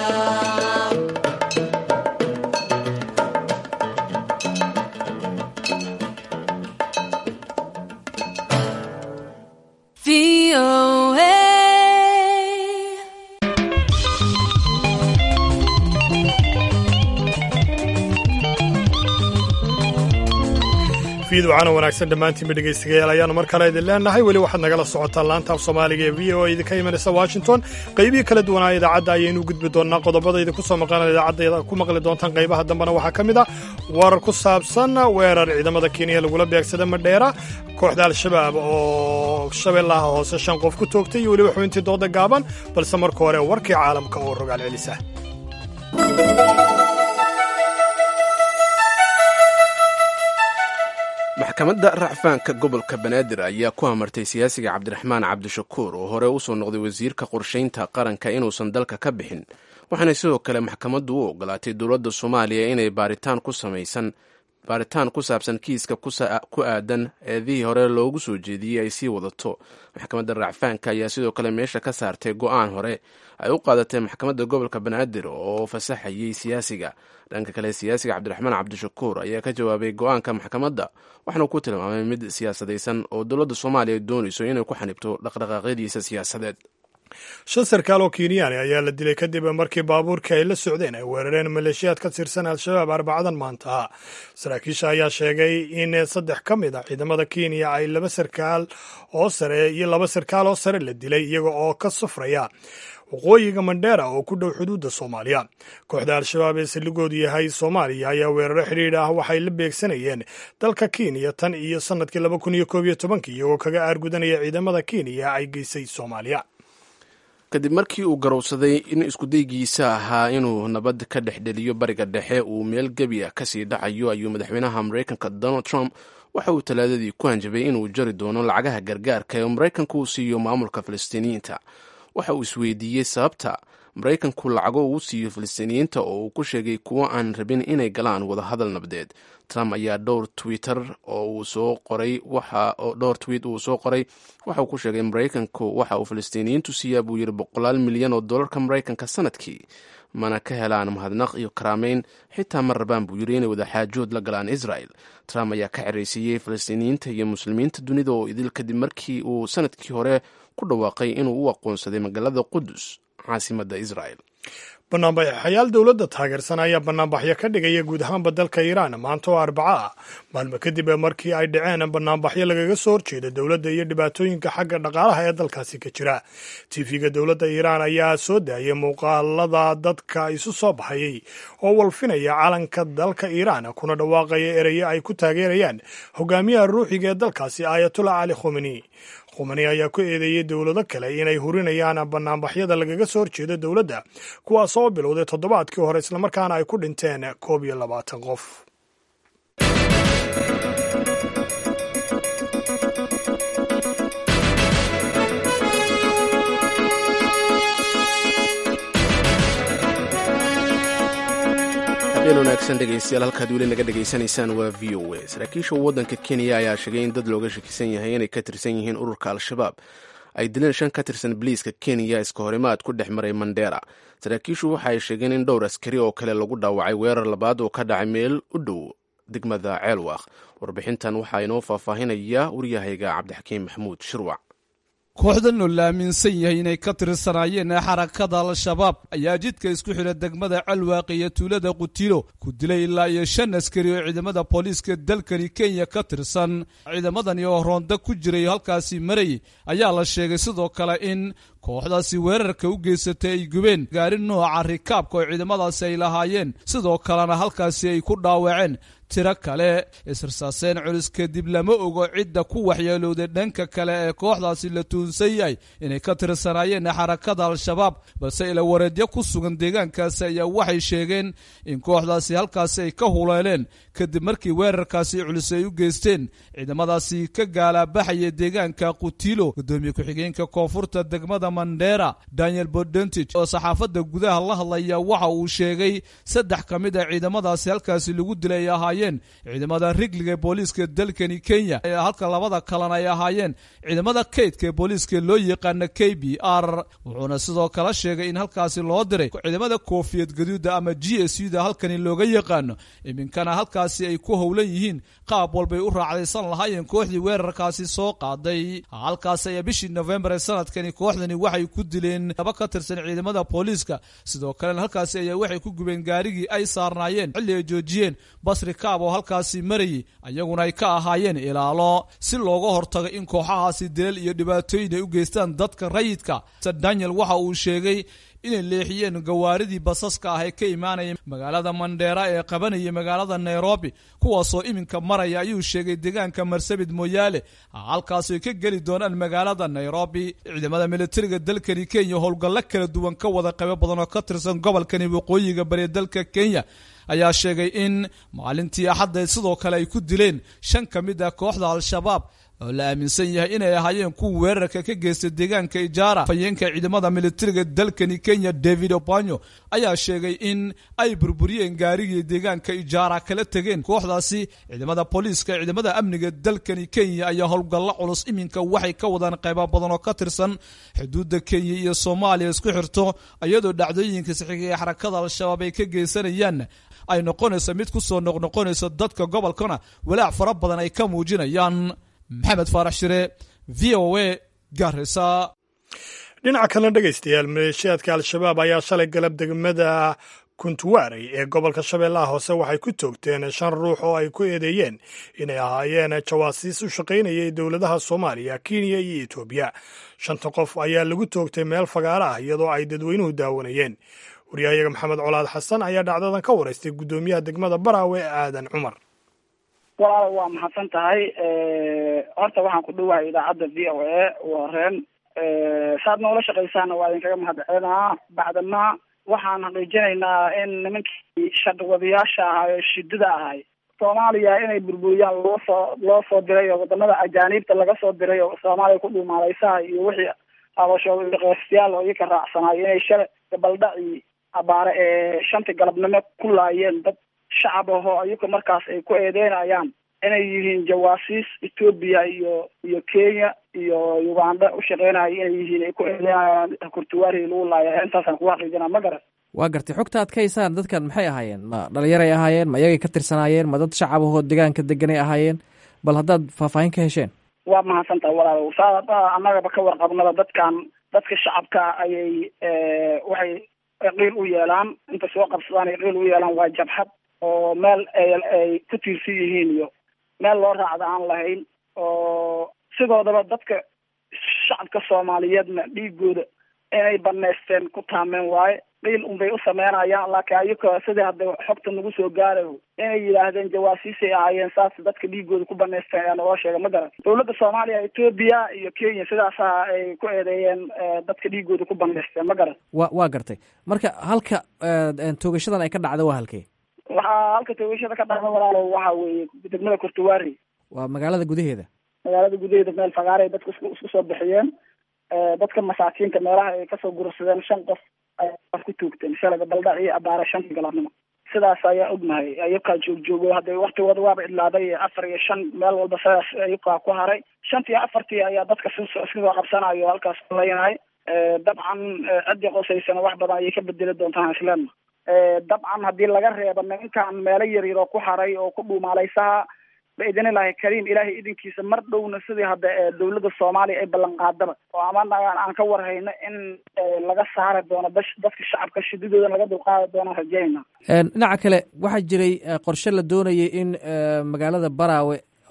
fiid wacana wanaagsan dhammaantiinba dhegaystayaal ayaanu mar kale idin leenahay weli waxaad nagala socotaan laanta af soomaaliga ee v o a idinka imanaysa washington qaybihii kala duwanaa idaacadda ayaynu u gudbi doonaa qodobada idinku soo maqan idaacadda ku maqli doontaan qaybaha dambena waxaa ka mid ah warar ku saabsan weerar ciidamada kenya lagula beegsada madheera kooxda al-shabaab oo shabeellaha hoose shan qof ku toogtay iyo weliba xubintii dooda gaaban balse marka hore warkii caalamka oo rogaal celisa maxkamadda racfaanka gobolka banaadir ayaa ku amartay siyaasiga cabdiraxmaan cabdishakuur oo hore usoo noqday wasiirka qorshaynta qaranka inuusan dalka ka bixin waxaana sidoo kale maxkamaddu u ogolaatay dowladda soomaaliya inay baaritaan ku samaysan baaritaan ku saabsan kiiska ku aadan eedihii hore loogu soo jeediyey ay sii wadato maxkamadda racfaanka ayaa sidoo kale meesha ka saartay go-aan hore ay u qaadatay maxkamadda gobolka banaadir oo fasaxayey siyaasiga dhanka kale siyaasiga cabdiraxmaan cabdishakuur ayaa ka jawaabay go-aanka maxkamadda waxaana ku tilmaamay mid siyaasadaysan oo dowladda soomaaliya doonayso inay ku xanibto dhaqdhaqaaqyadiisa siyaasadeed shan sarkaal oo kenyaani ayaa la dilay kadib markii baabuurkii ay la socdeen ay weerareen maleeshiyaad ka tirsan al-shabaab arbacadan maanta saraakiisha ayaa sheegay in saddex ka mid a ciidamada kenya ay laba sarkaal oo sare iyo laba sarkaal oo sare la dilay iyaga oo ka safraya waqooyiga mandheera oo ku dhow xuduudda soomaaliya kooxda al-shabaab ee saldhigoodu yahay soomaaliya ayaa weeraro xidhiidh ah waxay la beegsanayeen dalka kenya tan iyo sannadkii laba kun iyo koob iyo tobankii iyagoo kaga aargudanaya ciidamada kenya ay geysay soomaaliya kadib markii uu garowsaday in iskudaygiisa ahaa inuu nabad ka dhexdheliyo bariga dhexe uu meel gebi ah kasii dhacayo ayuu madaxweynaha maraykanka donald trump waxa uu talaadadii ku hanjabay inuu jari doono lacagaha gargaarka ee maraykanku uu siiyo maamulka falastiiniyiinta waxa uu isweydiiyey sababta maraykanku lacago uu siiyo falastiiniyiinta oo uu ku sheegay kuwo aan rabin inay galaan wadahadal nabadeed trump ayaa dhowr twitter oo uu soo qoray dhowr tweet uu soo qoray waxa uu ku sheegay maraykanku waxa uu falastiiniyiintu siiyaa buu yidhi boqolaal milyan oo dollarka maraykanka sanadkii mana ka helaan mahadnaq iyo karaameyn xitaa ma rabaan buu yidhi inay wadaxaajood la galaan israel trump ayaa ka ceraysiiyey falastiiniyiinta iyo muslimiinta dunida oo idil kadib markii uu sanadkii hore ku dhawaaqay inuu u aqoonsaday magaalada qudus caasimadda israel banaanbaxayaal dowladda taageersan ayaa banaanbaxyo ka dhigaya guud ahaanba dalka iiraan maanta oo arbaco ah maalmo kadib markii ay dhaceen banaanbaxyo lagaga soo horjeeda dowladda iyo dhibaatooyinka xagga dhaqaalaha ee dalkaasi ka jira tv-ga dowladda iiraan ayaa soo daayay muuqaalada dadka isu soo baxayay oo walfinaya calanka dalka iiraan kuna dhawaaqaya ereyo ay ku taageerayaan hogaamiyaha ruuxiga ee dalkaasi aayatullah cali khomeni khumani ayaa ku eedeeyey dowlado kale inay hurinayaan banaanbaxyada lagaga soo horjeeda dowladda kuwaas oo bilowday toddobaadkii hore islamarkaana ay ku dhinteen koob iyo labaatan qof habeen wanaagsan dhegaystayaal halkaad weli naga dhegaysanaysaan waa v o a saraakiisha waddanka kenya ayaa sheegay in dad looga shakisan yahay inay ka tirsan yihiin ururka al-shabaab ay dileen shan ka tirsan biliiska kenya iska horimaad ku dhex maray mandera saraakiishu waxa ay sheegeen in dhowr askari oo kale lagu dhaawacay weerar labaad oo ka dhacay meel u dhow degmada ceelwaaq warbixintan waxaa inoo faahfaahinaya waryahayga cabdixakiim maxamuud shirwac kooxdan oo la aaminsan yahay inay ka tirsanaayeen xarakada al-shabaab ayaa jidka isku xidha degmada calwaaqi iyo tuulada qutilo ku dilay ilaa iyo shan askari oo ciidamada booliiska dalkani kenya ka tirsan ciidamadani oo roonda ku jiray halkaasi marayay ayaa la sheegay sidoo kale in kooxdaasi weerarka u geysatay ay gubeen gaari nooca rikaabka oo ciidamadaasi ay lahaayeen sidoo kalena halkaasi ay ku dhaawaceen tiro kale israsaaseen culus kadib lama ogo cidda ku waxyeelowday dhanka kale ee kooxdaasi la tuunsan yahay inay ka tirsanaayeen xarakada al-shabaab balse ilawareedyo ku sugan deegaankaasi ayaa waxay sheegeen in kooxdaasi halkaasi ay ka huleeleen kadib markii weerarkaasi culus ay u geysteen ciidamadaasi ka gaalaabaxaya deegaanka qutilo gudoomiye ku-xigeenka koonfurta degmada mandera daniel bodentich oo saxaafadda gudaha la hadlaya waxa uu sheegay saddex ka mid a ciidamadaasi halkaasi lagu dilay ay ahaayeen ciidamada rigliga ee booliiska dalkani kenya halka labada kalena ay ahaayeen ciidamada kaydka ee booliiska loo yaqaana k b r wuxuuna sidoo kale sheegay in halkaasi loo diray ciidamada koofiyad gaduuda ama g s u da halkani looga yaqaano iminkana halkaasi ay ku howlan yihiin qaab walbay u raacdaysan lahaayeen kooxdii weerarkaasi soo qaaday halkaas ayaa bishii nofembar ee sanadkani kooxdani waxay ku dileen laba ka tirsan ciidamada booliiska sidoo kalena halkaasi ayaa waxay ku gubeen gaarigii ay saarnaayeen xilli ay joojiyeen basri kaab oo halkaasi marayay ayaguna ay ka ahaayeen ilaalo si looga hortago in kooxahaasi dilal iyo dhibaatooyin ay u geystaan dadka rayidka daniel waxa uu sheegay inay leexiyeen gawaaridii basaska ah ee ka imaanaya magaalada mandheera ee qabanaya magaalada nairobi kuwaasoo iminka maraya ayuu sheegay deegaanka marsabit mooyaale halkaasoo ka geli doonaan magaalada nairobi ciidamada militariga dalkani kenya howlgallo kala duwan ka wada qaybo badan oo ka tirsan gobolkani waqooyiga bari dalka kenya ayaa sheegay in maalintii axadda sidoo kale ay ku dileen shan ka mid ah kooxda al-shabaab oo la aaminsan yahay inay ahaayeen kuwa weerarka ka geystay deegaanka ijaara fayeenka ciidamada militariga dalkani kenya david obanyo ayaa sheegay in ay burburiyeen gaarigii deegaanka ijaara kala tegeen kooxdaasi ciidamada booliiska ciidamada amniga dalkani kenya ayaa howlgallo culus iminka waxay ka wadaan qaybo badan oo ka tirsan xuduudda kenya iyo soomaaliya isku xirto iyadoo dhacdooyinka saxiiga ee xarakada al-shabaab ay ka geysanayaan ay noqonayso mid ku soo noqnoqonayso dadka gobolkana walaac fara badan ay ka muujinayaan maxamed faarax shire v o a garisa dhinaca kalena dhegaystayaal maleeshiyaadka al-shabaab ayaa shalay galab degmada kuntuwaarey ee gobolka shabeellaha hoose waxay ku toogteen shan ruux oo ay ku eedeeyeen inay ahaayeen jawaasiis u shaqaynayay dowladaha soomaaliya kenya iyo etoobiya shanta qof ayaa lagu toogtay meel fagaaro ah iyadoo ay dadweynuhu daawanayeen waryahayaga maxamed colaad xasan ayaa dhacdadan ka waraystay guddoomiyaha degmada baraawe aadan cumar walaal waa mahadsan tahay horta waxaan ku dhowahay idaacadda v o a ugu horeen saad noola shaqaysaana waa idinkaga mahadcelinaa bacdama waxaan xaqiijinaynaa in nimankii shaqwadayaasha ahaa ee shidada ahay soomaaliya inay burburiyaan loo soo loo soo diray oo wadamada ajaaniibta laga soo diray oo soomaaliya ku dhuumaalaysaha iyo wixii abashooqeystayaal oo iyaka raacsanaay inay shalay gabaldhacii abaare ee shantii galabnimo ku laayeen dad shacab ahoo iyaka markaas ay ku eedeynayaan inay yihiin jawaasiis etoobiya iyo iyo kenya iyo uganda u shaqeynaya inay yihiin ay ku eedeynayaan kurtuwaari lagu laaya intaasaan kugu xaqiijinaa ma garan waa gartay xogta aad ka haysaan dadkan maxay ahaayeen ma dhalinyaray ahaayeen ma iyagay ka tirsanaayeen ma dad shacab ahoo deegaanka deganay ahaayeen bal haddaad faahfaahin ka hesheen waa mahadsan tahay walaal saa annagaba ka warqabnaba dadkan dadka shacabka ayay waxay qiil u yeelaan inta soo qabsadaan ay qiil u yeelaan waa jabhad oo meel ay ku tiirsan yihiin iyo meel loo raacda aan lahayn oo sidoodaba dadka shacabka soomaaliyeedna dhiigooda inay banaysteen ku taameen waaye qiil unbay u sameynayaan laakiin ayaka sidii hadda xogta nagu soo gaarayo inay yidhaahdeen jawaasiisay ahaayeen saas dadka dhiigooda ku banaysteen ayaa naloo sheegay ma garan dowladda soomaaliya etoobiya iyo kenya sidaasa ay ku eedeeyeen dadka dhiigooda ku banaysteen ma garan wa waa gartay marka halka toogashadan ay ka dhacda waa halkee waxaa halka toogashada ka dhacda walaalo waxa weeye degmada kurtuwaari waa magaalada gudaheeda magaalada gudaheeda meel fagaare ay dadka isku isku soo bixiyeen dadka masaakiinta meelaha ay kasoo gursadeen shan qof ay ku tuugteen shalaga baldhac iyo abaare shantii galabnimo sidaas ayaa ognahay ayakaa joogjoogo hadda waktigooda waaba idlaaday afar iyo shan meel walba sidaas ayakaa ku haray shantii afartii ayaa dadka iska soo qabsanayo halkaas kulaynahay dabcan ciddii qosaysana wax badan ayay ka bedeli doontaan isleena dabcan haddii laga reebo nimankan meelo yaryar oo ku haray oo ku dhuumaalaysaha baidin illaahi kariim ilaahay idinkiisa mar dhowna sidii hadda dowladda soomaaliya ay ballan qaadaba oo ama aan ka warhayno in laga saari doono dadka shacabka shidadooda laga dulqaadi doonaan rajeynaa dhinaca kale waxaa jiray qorshe la doonayay in magaalada baraawe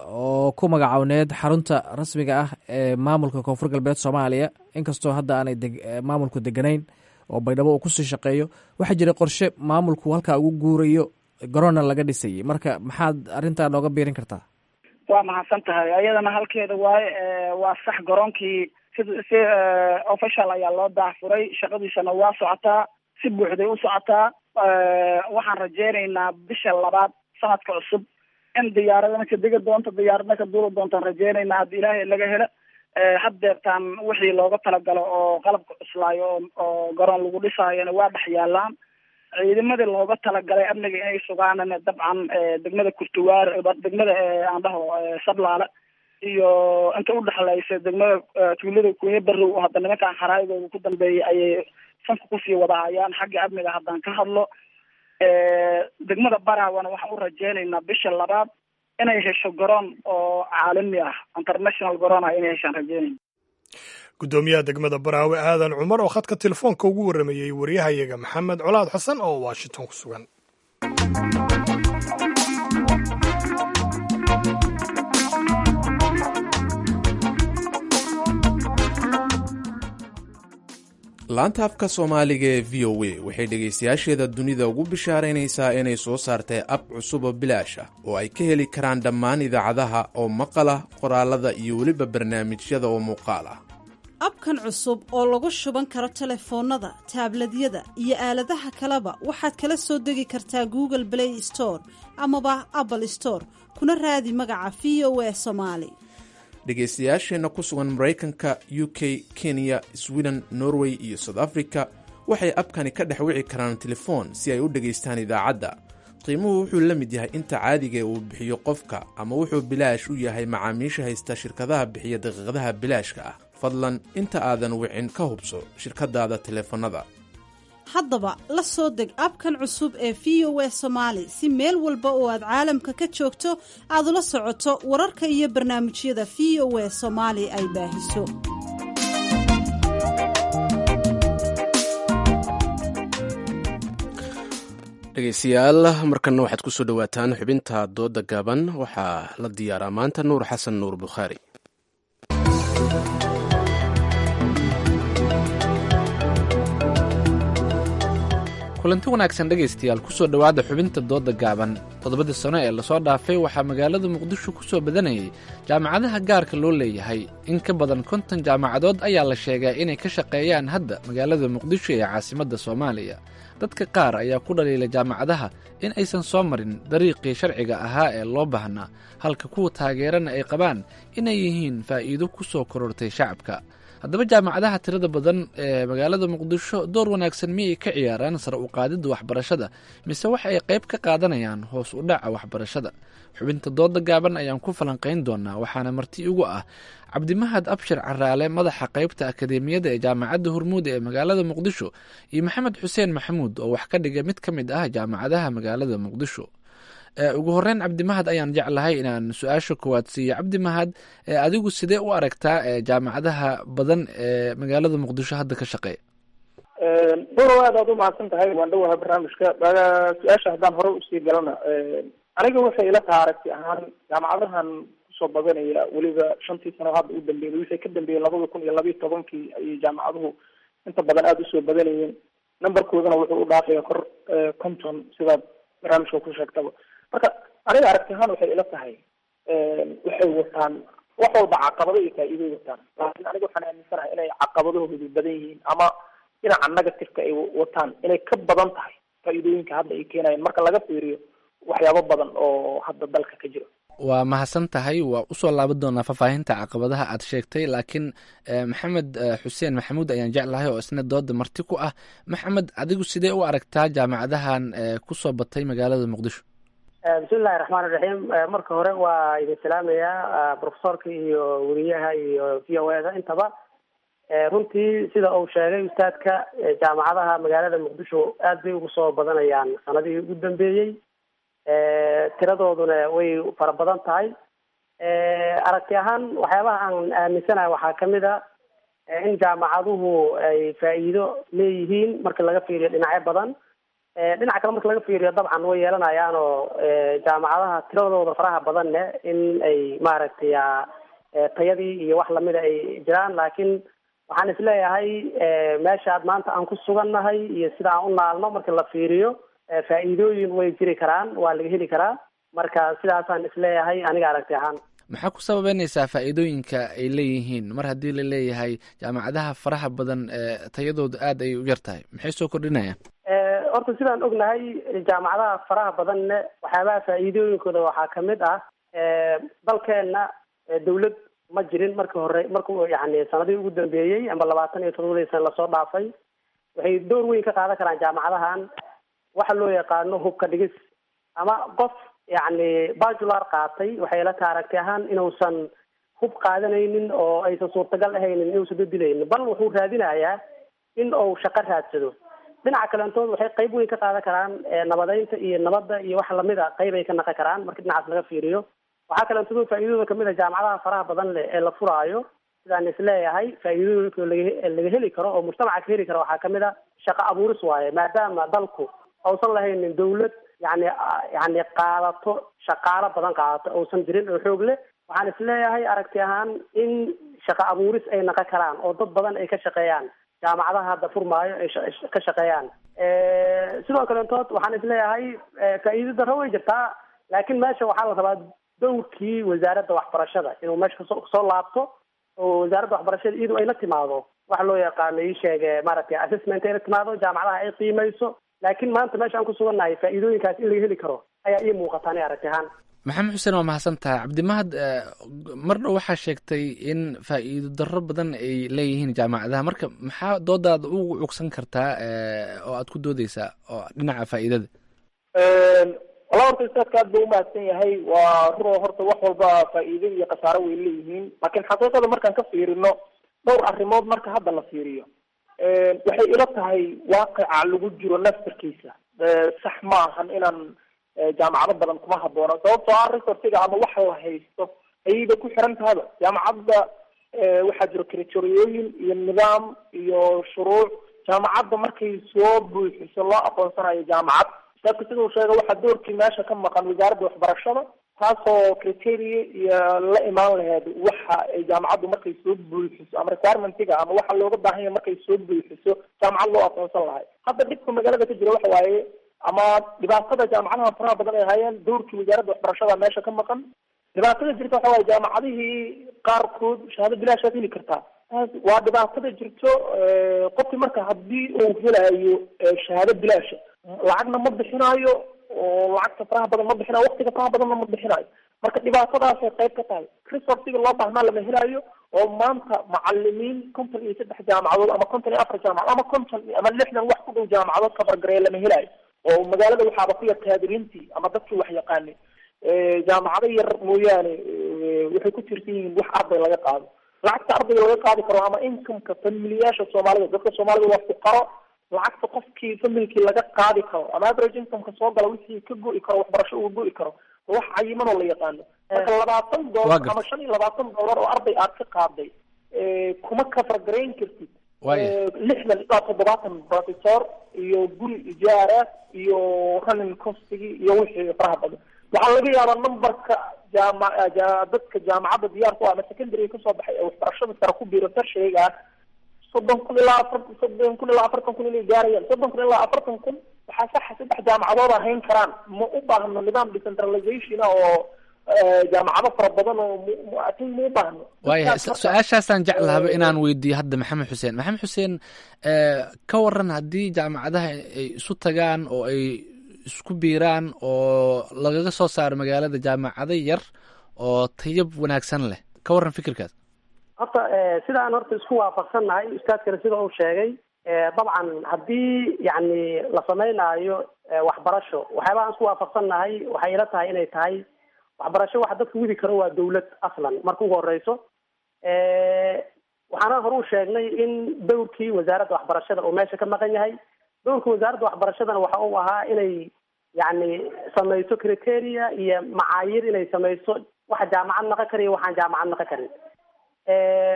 oo ku magacowneed xarunta rasmiga ah ee maamulka koonfur galbeed soomaaliya inkastoo hadda aanay maamulku deganayn oo baydhabo uu kusii shaqeeyo waxaa jira qorshe maamulku halkaa ugu guurayo garoonna laga dhisayay marka maxaad arrintaa nooga biirin kartaa waa mahadsan tahay ayadana halkeeda waaye waa sax garoonkii si si official ayaa loo daahfuray shaqadiisana waa socotaa si buuxday u socotaa waxaan rajeynaynaa bisha labaad sanadka cusub in diyaaradana ka degi doonto diyaaradna ka duuli doontaan rajeynaynaa haddi ilaahay laga helo haddeertaan wixii looga talagalo oo qalabka cuslaayo oo garoon lagu dhisaayona waa dhex yaalaan ciidamadii looga talagalay amniga inay sugaanana dabcan degmada kurtuwaar degmada aan dhaho sablaale iyo inta udhexlaysa degmada tuulada kunye barrow hadda nimankaan xaraayigooda ku dambeeyay ayay sanka kusii wadahayaan xagga amniga haddaan ka hadlo degmada baraawana waxaan u rajeynaynaa bisha labaad inay hesho garoon oo caalami ah international garoon ah inay heshaan rajeynayna guddoomiyaha degmada baraawe aadan cumar oo khadka telefoonka ugu warramayey waryahayaga maxamed colaad xasan oo washington ku sugan laanta afka soomaaliga ee v o a waxay dhegaystayaasheeda dunida ugu bishaaraynaysaa inay soo saartay ab cusub oo bilaash ah oo ay ka heli karaan dhammaan idaacadaha oo maqala qoraalada iyo weliba barnaamijyada oo muuqaal ah abkan cusub oo lagu shuban karo telefoonnada taabladyada iyo aaladaha kaleba waxaad kala soo degi kartaa google play store amaba apple store kuna raadi magaca v o a somaali dhegaystayaasheenna ku sugan maraykanka u k kenya sweden norway iyo south africa waxay abkani ka dhex wici karaan telefoon si ay u dhegaystaan idaacadda qiimuhu wuxuu la mid yahay inta caadigae uu bixiyo qofka ama wuxuu bilaash u yahay macaamiisha haysta shirkadaha bixiya daqiiqadaha bilaashka ah fadlan inta aadan wicin ka hubso shirkadaada teleefannada haddaba la soo deg abkan cusub ee v o a somaali si meel walba oo aad caalamka ka joogto aad ula socoto wararka iyo barnaamijyada v o a soomaali ay baahiso dhegaystayaal markanna waxaad ku soo dhowaataan xubinta dooda gaaban waxaa la diyaaraa maanta nuur xasan nuur bukhaari kulanti wanaagsan dhegaystayaal kusoo dhowaada xubinta dooda gaaban toddobadii sano ee lasoo dhaafay waxaa magaalada muqdisho ku soo badanayay jaamacadaha gaarka loo leeyahay in ka badan konton jaamacadood ayaa la sheegaa inay ka shaqeeyaan hadda magaalada muqdisho ee caasimadda soomaaliya dadka qaar ayaa ku dhaliila jaamacadaha in aysan soo marin dariiqii sharciga ahaa ee loo baahnaa halka kuwa taageerana ay qabaan inay yihiin faa'iido ku soo korortay shacabka haddaba jaamacadaha tirada badan ee magaalada muqdisho door wanaagsan miyay ka ciyaaraan sare u qaadidda waxbarashada mise waxa ay qayb ka qaadanayaan hoos u dhaca waxbarashada xubinta dooda gaaban ayaan ku falanqayn doonaa waxaana marti igu ah cabdimahad abshir caraale madaxa qaybta akadeemiyadda ee jaamacadda hormuud ee magaalada muqdisho iyo maxamed xuseen maxamuud oo wax ka dhiga mid ka mid ah jaamacadaha magaalada muqdisho ugu horeyn cabdimahad ayaan jeclahay inaan su-aasha koowaad siiyo cabdimahad adigu sidee u aragtaa jaamacadaha badan ee magaalada muqdisho hadda ka shaqeeya duro aad aad umahadsan tahay waan dhawaha barnaamijka su-aasha haddaan hore usii galana aniga waxay ila taha aragti ahaan jaamacadahan kusoo badanaya weliba shantii sano hadda u dambeeyay wixii ka dambeeyay labada kun iyo labiiyo tobankii ayay jaamacaduhu inta badan aada usoo badanayeen numberkoodana wuxuu u dhaafaya kor conton sidaad barnaamijka ku sheegtaba marka aniga aragti ahaan waxay ila tahay waxay wataan wax walba caqabado iyo faa-iiday wataan laakiin aniga waxaan aaminsanahay inay caqabadahoodu badan yihiin ama dhinaca negativeka ay wataan inay ka badan tahay faa-iidooyinka hadda ay keenayaan marka laga fiiriyo waxyaabo badan oo hadda dalka ka jira waa mahadsan tahay waa usoo laaban doonaa faahfaahinta caqabadaha aad sheegtay laakiin maxamed xuseen maxamuud ayaan jeclahay oo isna dooda marti ku ah maxamed adigu sidee u aragtaa jaamacadahan kusoo batay magaalada muqdisho bismillahi raxmaan iraxiim marka hore waa idin salaamayaa profesorka iyo weriyaha iyo v o eda intaba runtii sida uu sheegay ustaadka jaamacadaha magaalada muqdisho aad bay ugu soo badanayaan sanadihii ugu dambeeyey tiradooduna way fara badan tahay aragti ahaan waxyaabaha aan aaminsanahay waxaa kamid a in jaamacaduhu ay faa-iido leeyihiin marka laga fiiriyo dhinacyo badan dhinaca kale marka laga fiiriyo dabcan way yeelanayaan oo jaamacadaha tiradooda faraha badanne in ay maaragtay tayadii iyo wax lamida ay jiraan laakiin waxaan isleeyahay meeshaad maanta aan ku sugannahay iyo sida aan u naalno marka la fiiriyo faa'iidooyin way jiri karaan waa laga heli karaa marka sidaasaan isleeyahay aniga aragti ahaan maxaa ku sababeynaysaa faa'iidooyinka ay leeyihiin mar haddii la leeyahay jaamacadaha faraha badan tayadooda aada ay u yar tahay maxay soo kordhinayaan horta sidaan ognahay jaamacadaha faraha badanne waxyaabaha faa'iidooyinkooda waxaa kamid ah dalkeenna dawlad ma jirin markii hore markuu yani sanadihii ugu dambeeyey ama labaatan iyo todobadii sana lasoo dhaafay waxay door weyn ka qaadan karaan jaamacadahan waxa loo yaqaano hubka dhigis ama qof yani bajular qaatay waxay la taaragtay ahaan inuusan hub qaadanaynin oo aysan suurtagal ahaynin inuusan dadilaynin bal wuxuu raadinayaa in uu shaqo raadsado dhinaca kalentood waxay qayb weyn ka qaadan karaan nabadeynta iyo nabadda iyo wax lamida qayb ay ka naqon karaan marka dhinacaas laga fiiriyo waxaa kalentoodo faa'iidadooda kamid a jaamacadaha faraha badan leh ee la furaayo sidaan isleeyahay faa'iidadooyinka laga laga heli karo oo mujtamaca ka heli karo waxaa kamid a shaqo abuuris waaye maadaama dalku uusan lahaynin dawlad yani yani qaadato shaqaalo badan qaadato uusan jirin oo xoog leh waxaan isleeyahay aragti ahaan in shaqo abuuris ay naqon karaan oo dad badan ay ka shaqeeyaan jaamacadaha hadda furmaayo ay ka shaqeeyaan sidoo kalentood waxaan isleeyahay faa'iido darro way jirtaa laakiin meesha waxaa la rabaa dowrkii wasaaradda waxbarashada inuu meesha kasoo kasoo laabto oo wasaaradda waxbarashada iyadu ay la timaado waxa loo yaqaano ii sheege maaragtay assessment ay la timaado jaamacadaha ay qiimayso laakiin maanta meesha aan ku sugannahay faa'iidooyinkaas in laga heli karo ayaa ii muuqata ani aragti ahaan maxamed xuseen waa mahadsan tahay cabdimahad mar dhow waxaa sheegtay in faa'iido darro badan ay leeyihiin jaamacadaha marka maxaa doodaada ugu cugsan kartaa oo aad ku doodeysaa oo dhinaca faa'iidada wala horta ustaadka aad buu umahadsan yahay waa run oo horta wax walba faa'iido iyo khasaaro way leeyihiin laakiin xaqiiqada markaan ka fiirino dhowr arrimood marka hadda la fiiriyo waxay ila tahay waaqica lagu jiro naftarkiisa sax ma ahan inaan jaamacado badan kuma haboono sababtoo ah resortiga ama waxa la haysto ayayba ku xiran tahaba jaamacadda waxaa jiro kritoriyooyin iyo nidaam iyo shuruuc jaamacadda markay soo buuxiso loo aqoonsanayo jaamacad ustaadka sida uu sheega waxaa doorkii meesha ka maqan wasaaradda waxbarashada taasoo criteria iyo la imaan laheed waxa ay jaamacaddu markay soo buuxiso ama requirementiga ama waxa looga baahan yahay markay soo buuxiso jaamacad loo aqoonsan lahay hadda dhibka magaalada ka jira waxa waaye ama dhibaatada jaamacadaha faraha badan ay hayeen dowrkii wasaaradda waxbarashada meesha ka maqan dhibaatada jirta waxa waaye jaamacadihii qaarkood shahaado bilaashaad heli kartaa waa dhibaatada jirto qofki marka haddii uu helayo shahaado bilaasha lacagna ma bixinaayo oo lacagta faraha badan ma bixinayo waktiga faraha badanna ma bixinayo marka dhibaatadaasay qayb ka tahay resorsiga loo baahnaa lama helayo oo maanta macalimiin konton iyo saddex jaamacadood ama konton iyo afar jaamacadood ama konton ama lixdan wax ku dhow jaamacadood kabargareeya lama helayo oo magaalada waxaaba ku yar kaadiriintii ama dadkii wax yaqaanay jaamacado yar mooyaane waxay ku tirsan yihiin wax arday laga qaado lacagta ardayga laga qaadi karo ama incomeka familiyaasha soomaalida dadka soomaalida waa fuqaro lacagta qofkii familkii laga qaadi karo ama average incomeka soo gala wixii ka go'i karo waxbarasho uu go'i karo wax cayiman oo la yaqaano marka labaatan dollar ama shan iyo labaatan dollar oo arday aad ka qaaday kuma kafargarayn kartid lixdan ilaa toddobaatan professor iyo guri ijaara iyo running costigii iyo wixii faraha badan waxaa laga yaabaa numberka jaama dadka jaamacadda diyaarku ama secondary kasoo baxay ee waxbarashada sare ku biiro tershayga ah soddon kun ilaa afar soddon kun ilaa afartan kun inay gaarayaan soddon kun ilaa afartan kun waxaa saxa saddex jaamacadood hayn karaan ma u baahno nidaam decentralization ah oo jaamacado fara badan oo muatin ma u baahno waayahay su-aashaasaan jeclahaba inaan weydiiyo hadda maxamed xuseen maxamed xuseen ka waran haddii jaamacadaha ay isu tagaan oo ay isku biiraan oo lagaga soo saaro magaalada jaamacado yar oo tayab wanaagsan leh ka waran fikirkaas horta sidaan horta isku waafaqsannahay ustaadkana sida uu sheegay dabcan haddii yani la sameynaayo waxbarasho waxyaabaha aan isku waafaqsannahay waxay ila tahay inay tahay waxbarasho waxa dadka widi karo waa dawlad aslan marka ugu horeyso waxaana hore u sheegnay in dowrkii wasaaradda waxbarashada uu meesha ka maqan yahay dowrka wasaaradda waxbarashadana waxa uu ahaa inay yani samayso criteria iyo macaayir inay samayso waxa jaamacad naqon kariyo waxaan jaamacad naqon karin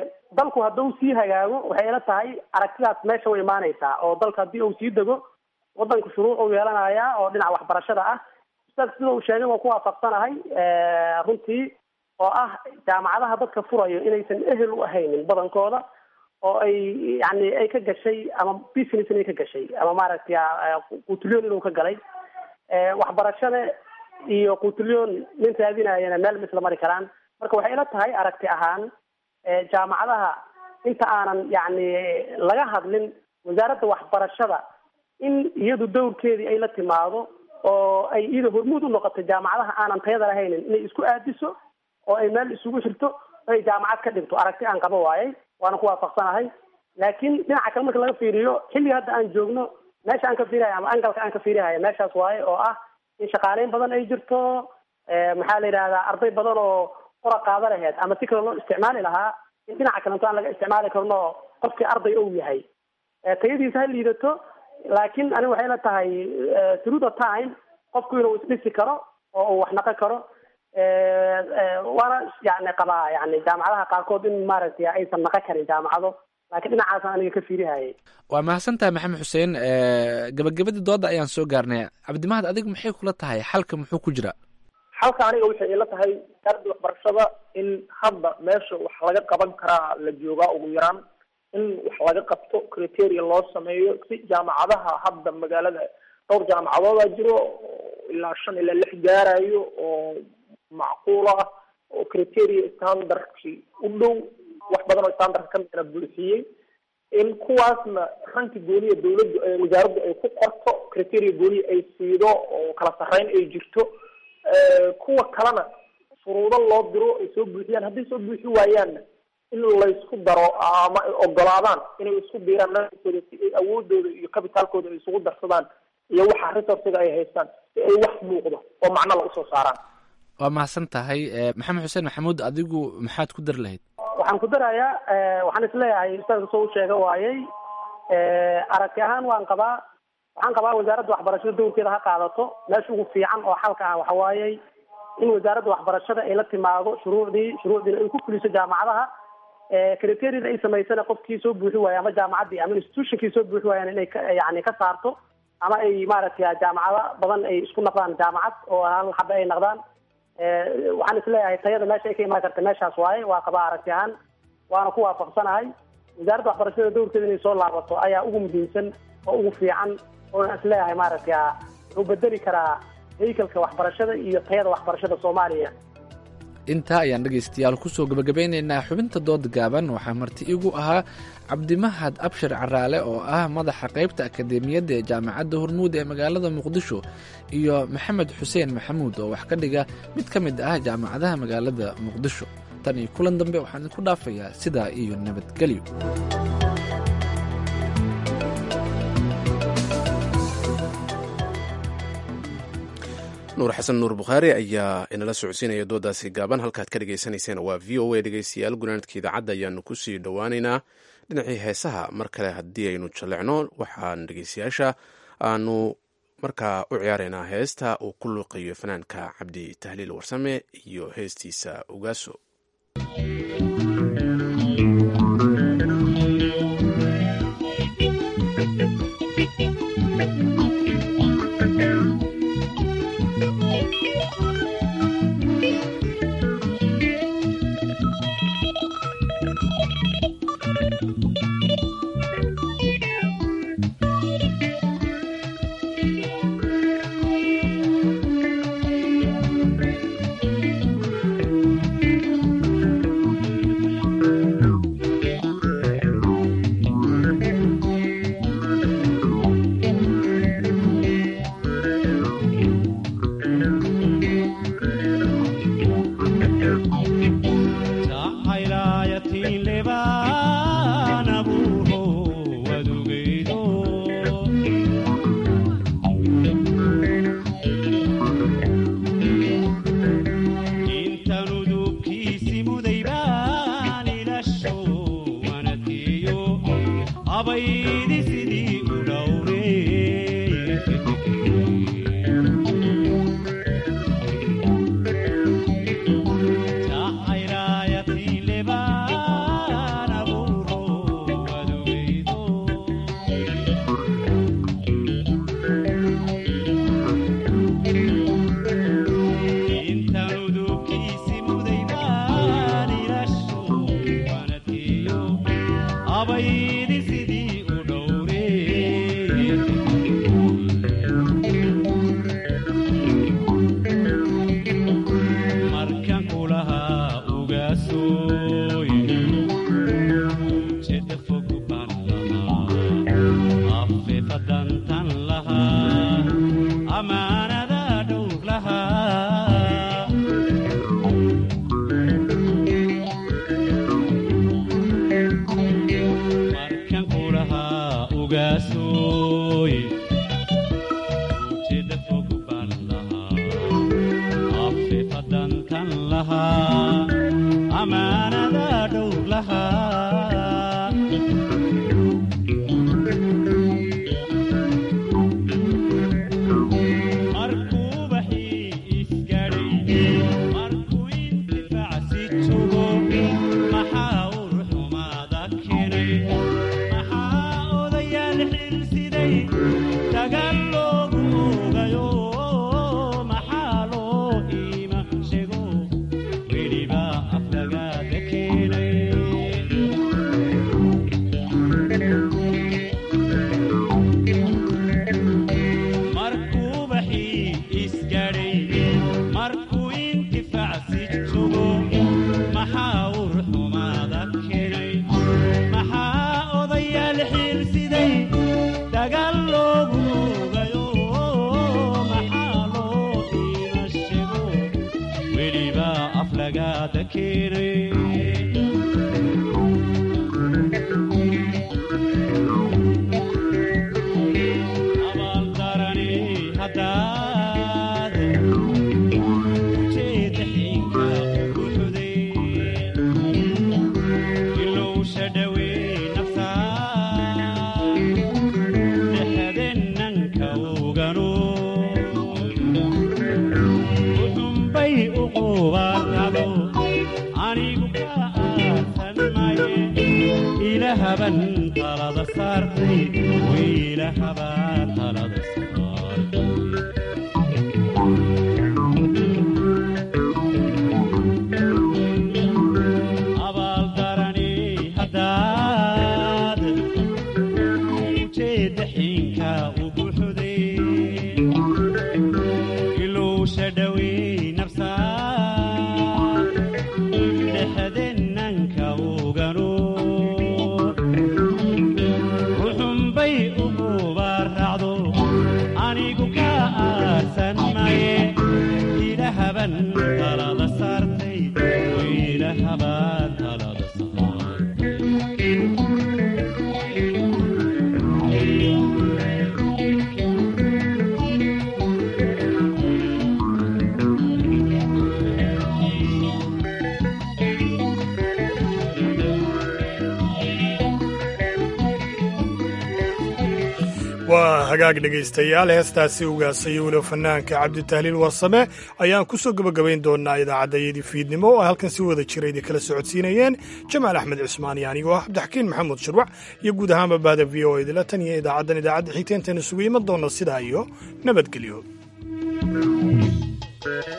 dalku hadduu sii hagaago waxay ila tahay aragtidaas meesha way imaanaysaa oo dalka haddii uu sii dego wadanku shuruuc u yeelanayaa oo dhinaca waxbarashada ah ustaad sida uu sheegay waa ku waafaqsanahay runtii oo ah jaamacadaha dadka furayo inaysan ehel u ahaynin badankooda oo ay yani ay ka gashay ama business inay ka gashay ama maaragtay quutulyoon inuu ka galay waxbarashada iyo quutulyoon nin raadinayana meel ma isla mari karaan marka waxay ila tahay aragti ahaan jaamacadaha inta aanan yani laga hadlin wasaaradda waxbarashada in iyadu dowrkeedii ay la timaado oo ay iyada hormuud u noqoto jaamacadaha aanan tayada lahaynin inay isku aadiso oo ay meel isugu xirto oo ay jaamacad ka dhigto aragti aan qabo waayay waana ku waafaqsanahay laakiin dhinaca kale marka laga fiiriyo xilliga hadda aan joogno meesha aan ka fiirihayo ama angalka aan ka fiirihayo meeshaas waaye oo ah in shaqaaleyn badan ay jirto maxaa la yidhahdaa arday badan oo qora qaada laheyd ama si kale loo isticmaali lahaa in dhinaca kalento aan laga isticmaali karno qofkii arday ou yahay tayadiisa ha liidato laakiin ani waxay la tahay through the time qofku inuu isdhisi karo oo uu wax naqon karo waana yani qabaa yani jaamacadaha qaarkood in maaragtay aysan naqon karin jaamacado laakiin dhinacaasaan aniga ka fiirihayay waa mahadsan tahay maxamed xuseen gabagabadii dooda ayaan soo gaarnay cabdimahad adiga maxay kula tahay xalka muxuu ku jira halka aniga waxay ila tahay wasaaradda waxbarashada in hadda meesha wax laga qaban karaa la joogaa ugu yaraan in wax laga qabto criteria loo sameeyo si jaamacadaha hadda magaalada dhowr jaamacadooda jiro ilaa shan ilaa lix gaarayo oo macquul ah oo criteria standardkii u dhow wax badan oo standard ka midna buuxiyey in kuwaasna ranki gooniya dawladdu wasaaraddu ay ku qorto criteria gooniya ay siido oo kala sarreyn ay jirto kuwa kalena shuruudo loo diro ay soo buuxiyaan hadday soo buuxi waayaanna in laysku daro ama ay ogolaadaan inay isku biiraan nankooda si ay awoodooda iyo kabitaalkooda ay isugu darsadaan iyo waxa resourciga ay haystaan si ay wax muuqdo oo macno la usoo saaraan waa mahadsan tahay maxamed xuseen maxamuud adigu maxaad ku dari lahayd waxaan ku darayaa waxaan isleeyahay ustaadka soo u sheega waayey aragti ahaan waan qabaa waxaan qabaa wasaaradda waxbarashada dowrkeeda ha qaadato meesha ugu fiican oo xalka ah waxa waayey in wasaaradda waxbarashada ay la timaado shuruucdii shuruucdiina ay ku fuliso jaamacadaha criteriada ay samaysana qofkii soo buuxi waaya ama jaamacaddii ama institutionkii soo buuxi waayaan inay ka yani ka saarto ama ay maaragtay jaamacado badan ay isku naqdaan jaamacad oo hal xaba ay naqdaan waxaan isleeyahay tayada meesha ay ka imaan karta meeshaas waaye waa qabaa aragti ahaan waana ku waafaqsanahay wasaaradda waxbarashada dowrkeeda inay soo laabato ayaa ugu muhiimsan oo ugu fiican oona isleeyahay maaragtay wuxuu bedeli karaa haykalka waxbarashada iyo tayada waxbarashada soomaaliya intaa ayaan dhegaystayaal kusoo gabagabeynaynaa xubinta dooda gaaban waxaa marti igu ahaa cabdimahad abshir caraale oo ah madaxa qaybta akadeemiyadda ee jaamacadda hormuud ee magaalada muqdisho iyo maxamed xuseen maxamuud oo wax ka dhiga mid ka mid ah jaamacadaha magaalada muqdisho tan iyo kulan dambe waxaan idinku dhaafayaa sidaa iyo nabadgelyo nuur xasan nuur bukhaari ayaa inala socodsiinaya doodaasi gaaban halkaad ka dhegeysaneyseen waa v o a dhegeystayaal gunaanadka idaacadda ayaanu kusii dhowaaneynaa dhinacii heesaha mar kale haddii aynu jallecno waxaan dhegeystayaasha aanu markaa u ciyaareynaa heesta uu ku luuqayo fanaanka cabdi tahliil warsame iyo heestiisa ugaaso lahaa markan ku lahaa ugaasooy ujeedda fog baan lahaa afefadantan lahaa amaanada dhowr lahaa markuu baxii isgadhay markuu intifaacsi jogo maxaa uruxumaada keenay maxaa odayaal xilsiday dagaal loogu ogayo maxaa loo iima sheego weliba aflagaada keenay markuu baxii isgadhay markuu intifaacsi jogo maxaa uruxumaada keenay maxaa odayaal xiilsiday dagaal loogu ogayo maxaa loo iima sheego weliba aflagaada keenay abaaldarani haddaad ujeedda xiinka ugu xuday ilowsha dhawey naftaa dhexdennanka ogano uxunbay u qubaartado anigu ka aarsan maye ilahaban talada saartay wiilahabaa talada abaaldarani haddaad ujeedda xiinka ugu xuday ilowsha dhawey nafsaa dhexdennanka ogano ruxunbay u qubaaracdo anigu ka aarsan maye ilahaban talada saartay wiilahabaan talada waa hagaag dhegaystayaal heestaasi ugaasay weliba fanaanka cabditahliil warsame ayaan ku soo gebagabayn doonaa idaacaddayadii fiidnimo oo halkan si wada jira idin kala socodsiinayeen jamaal axmed cismaan iyo anigoo ah cabdixakiin maxamuud shirwac iyo guud ahaanba bahda v o idila tan iyo idaacaddan idaacadda xigteenteena isugu iman doona sidaa iyo nabadgelyo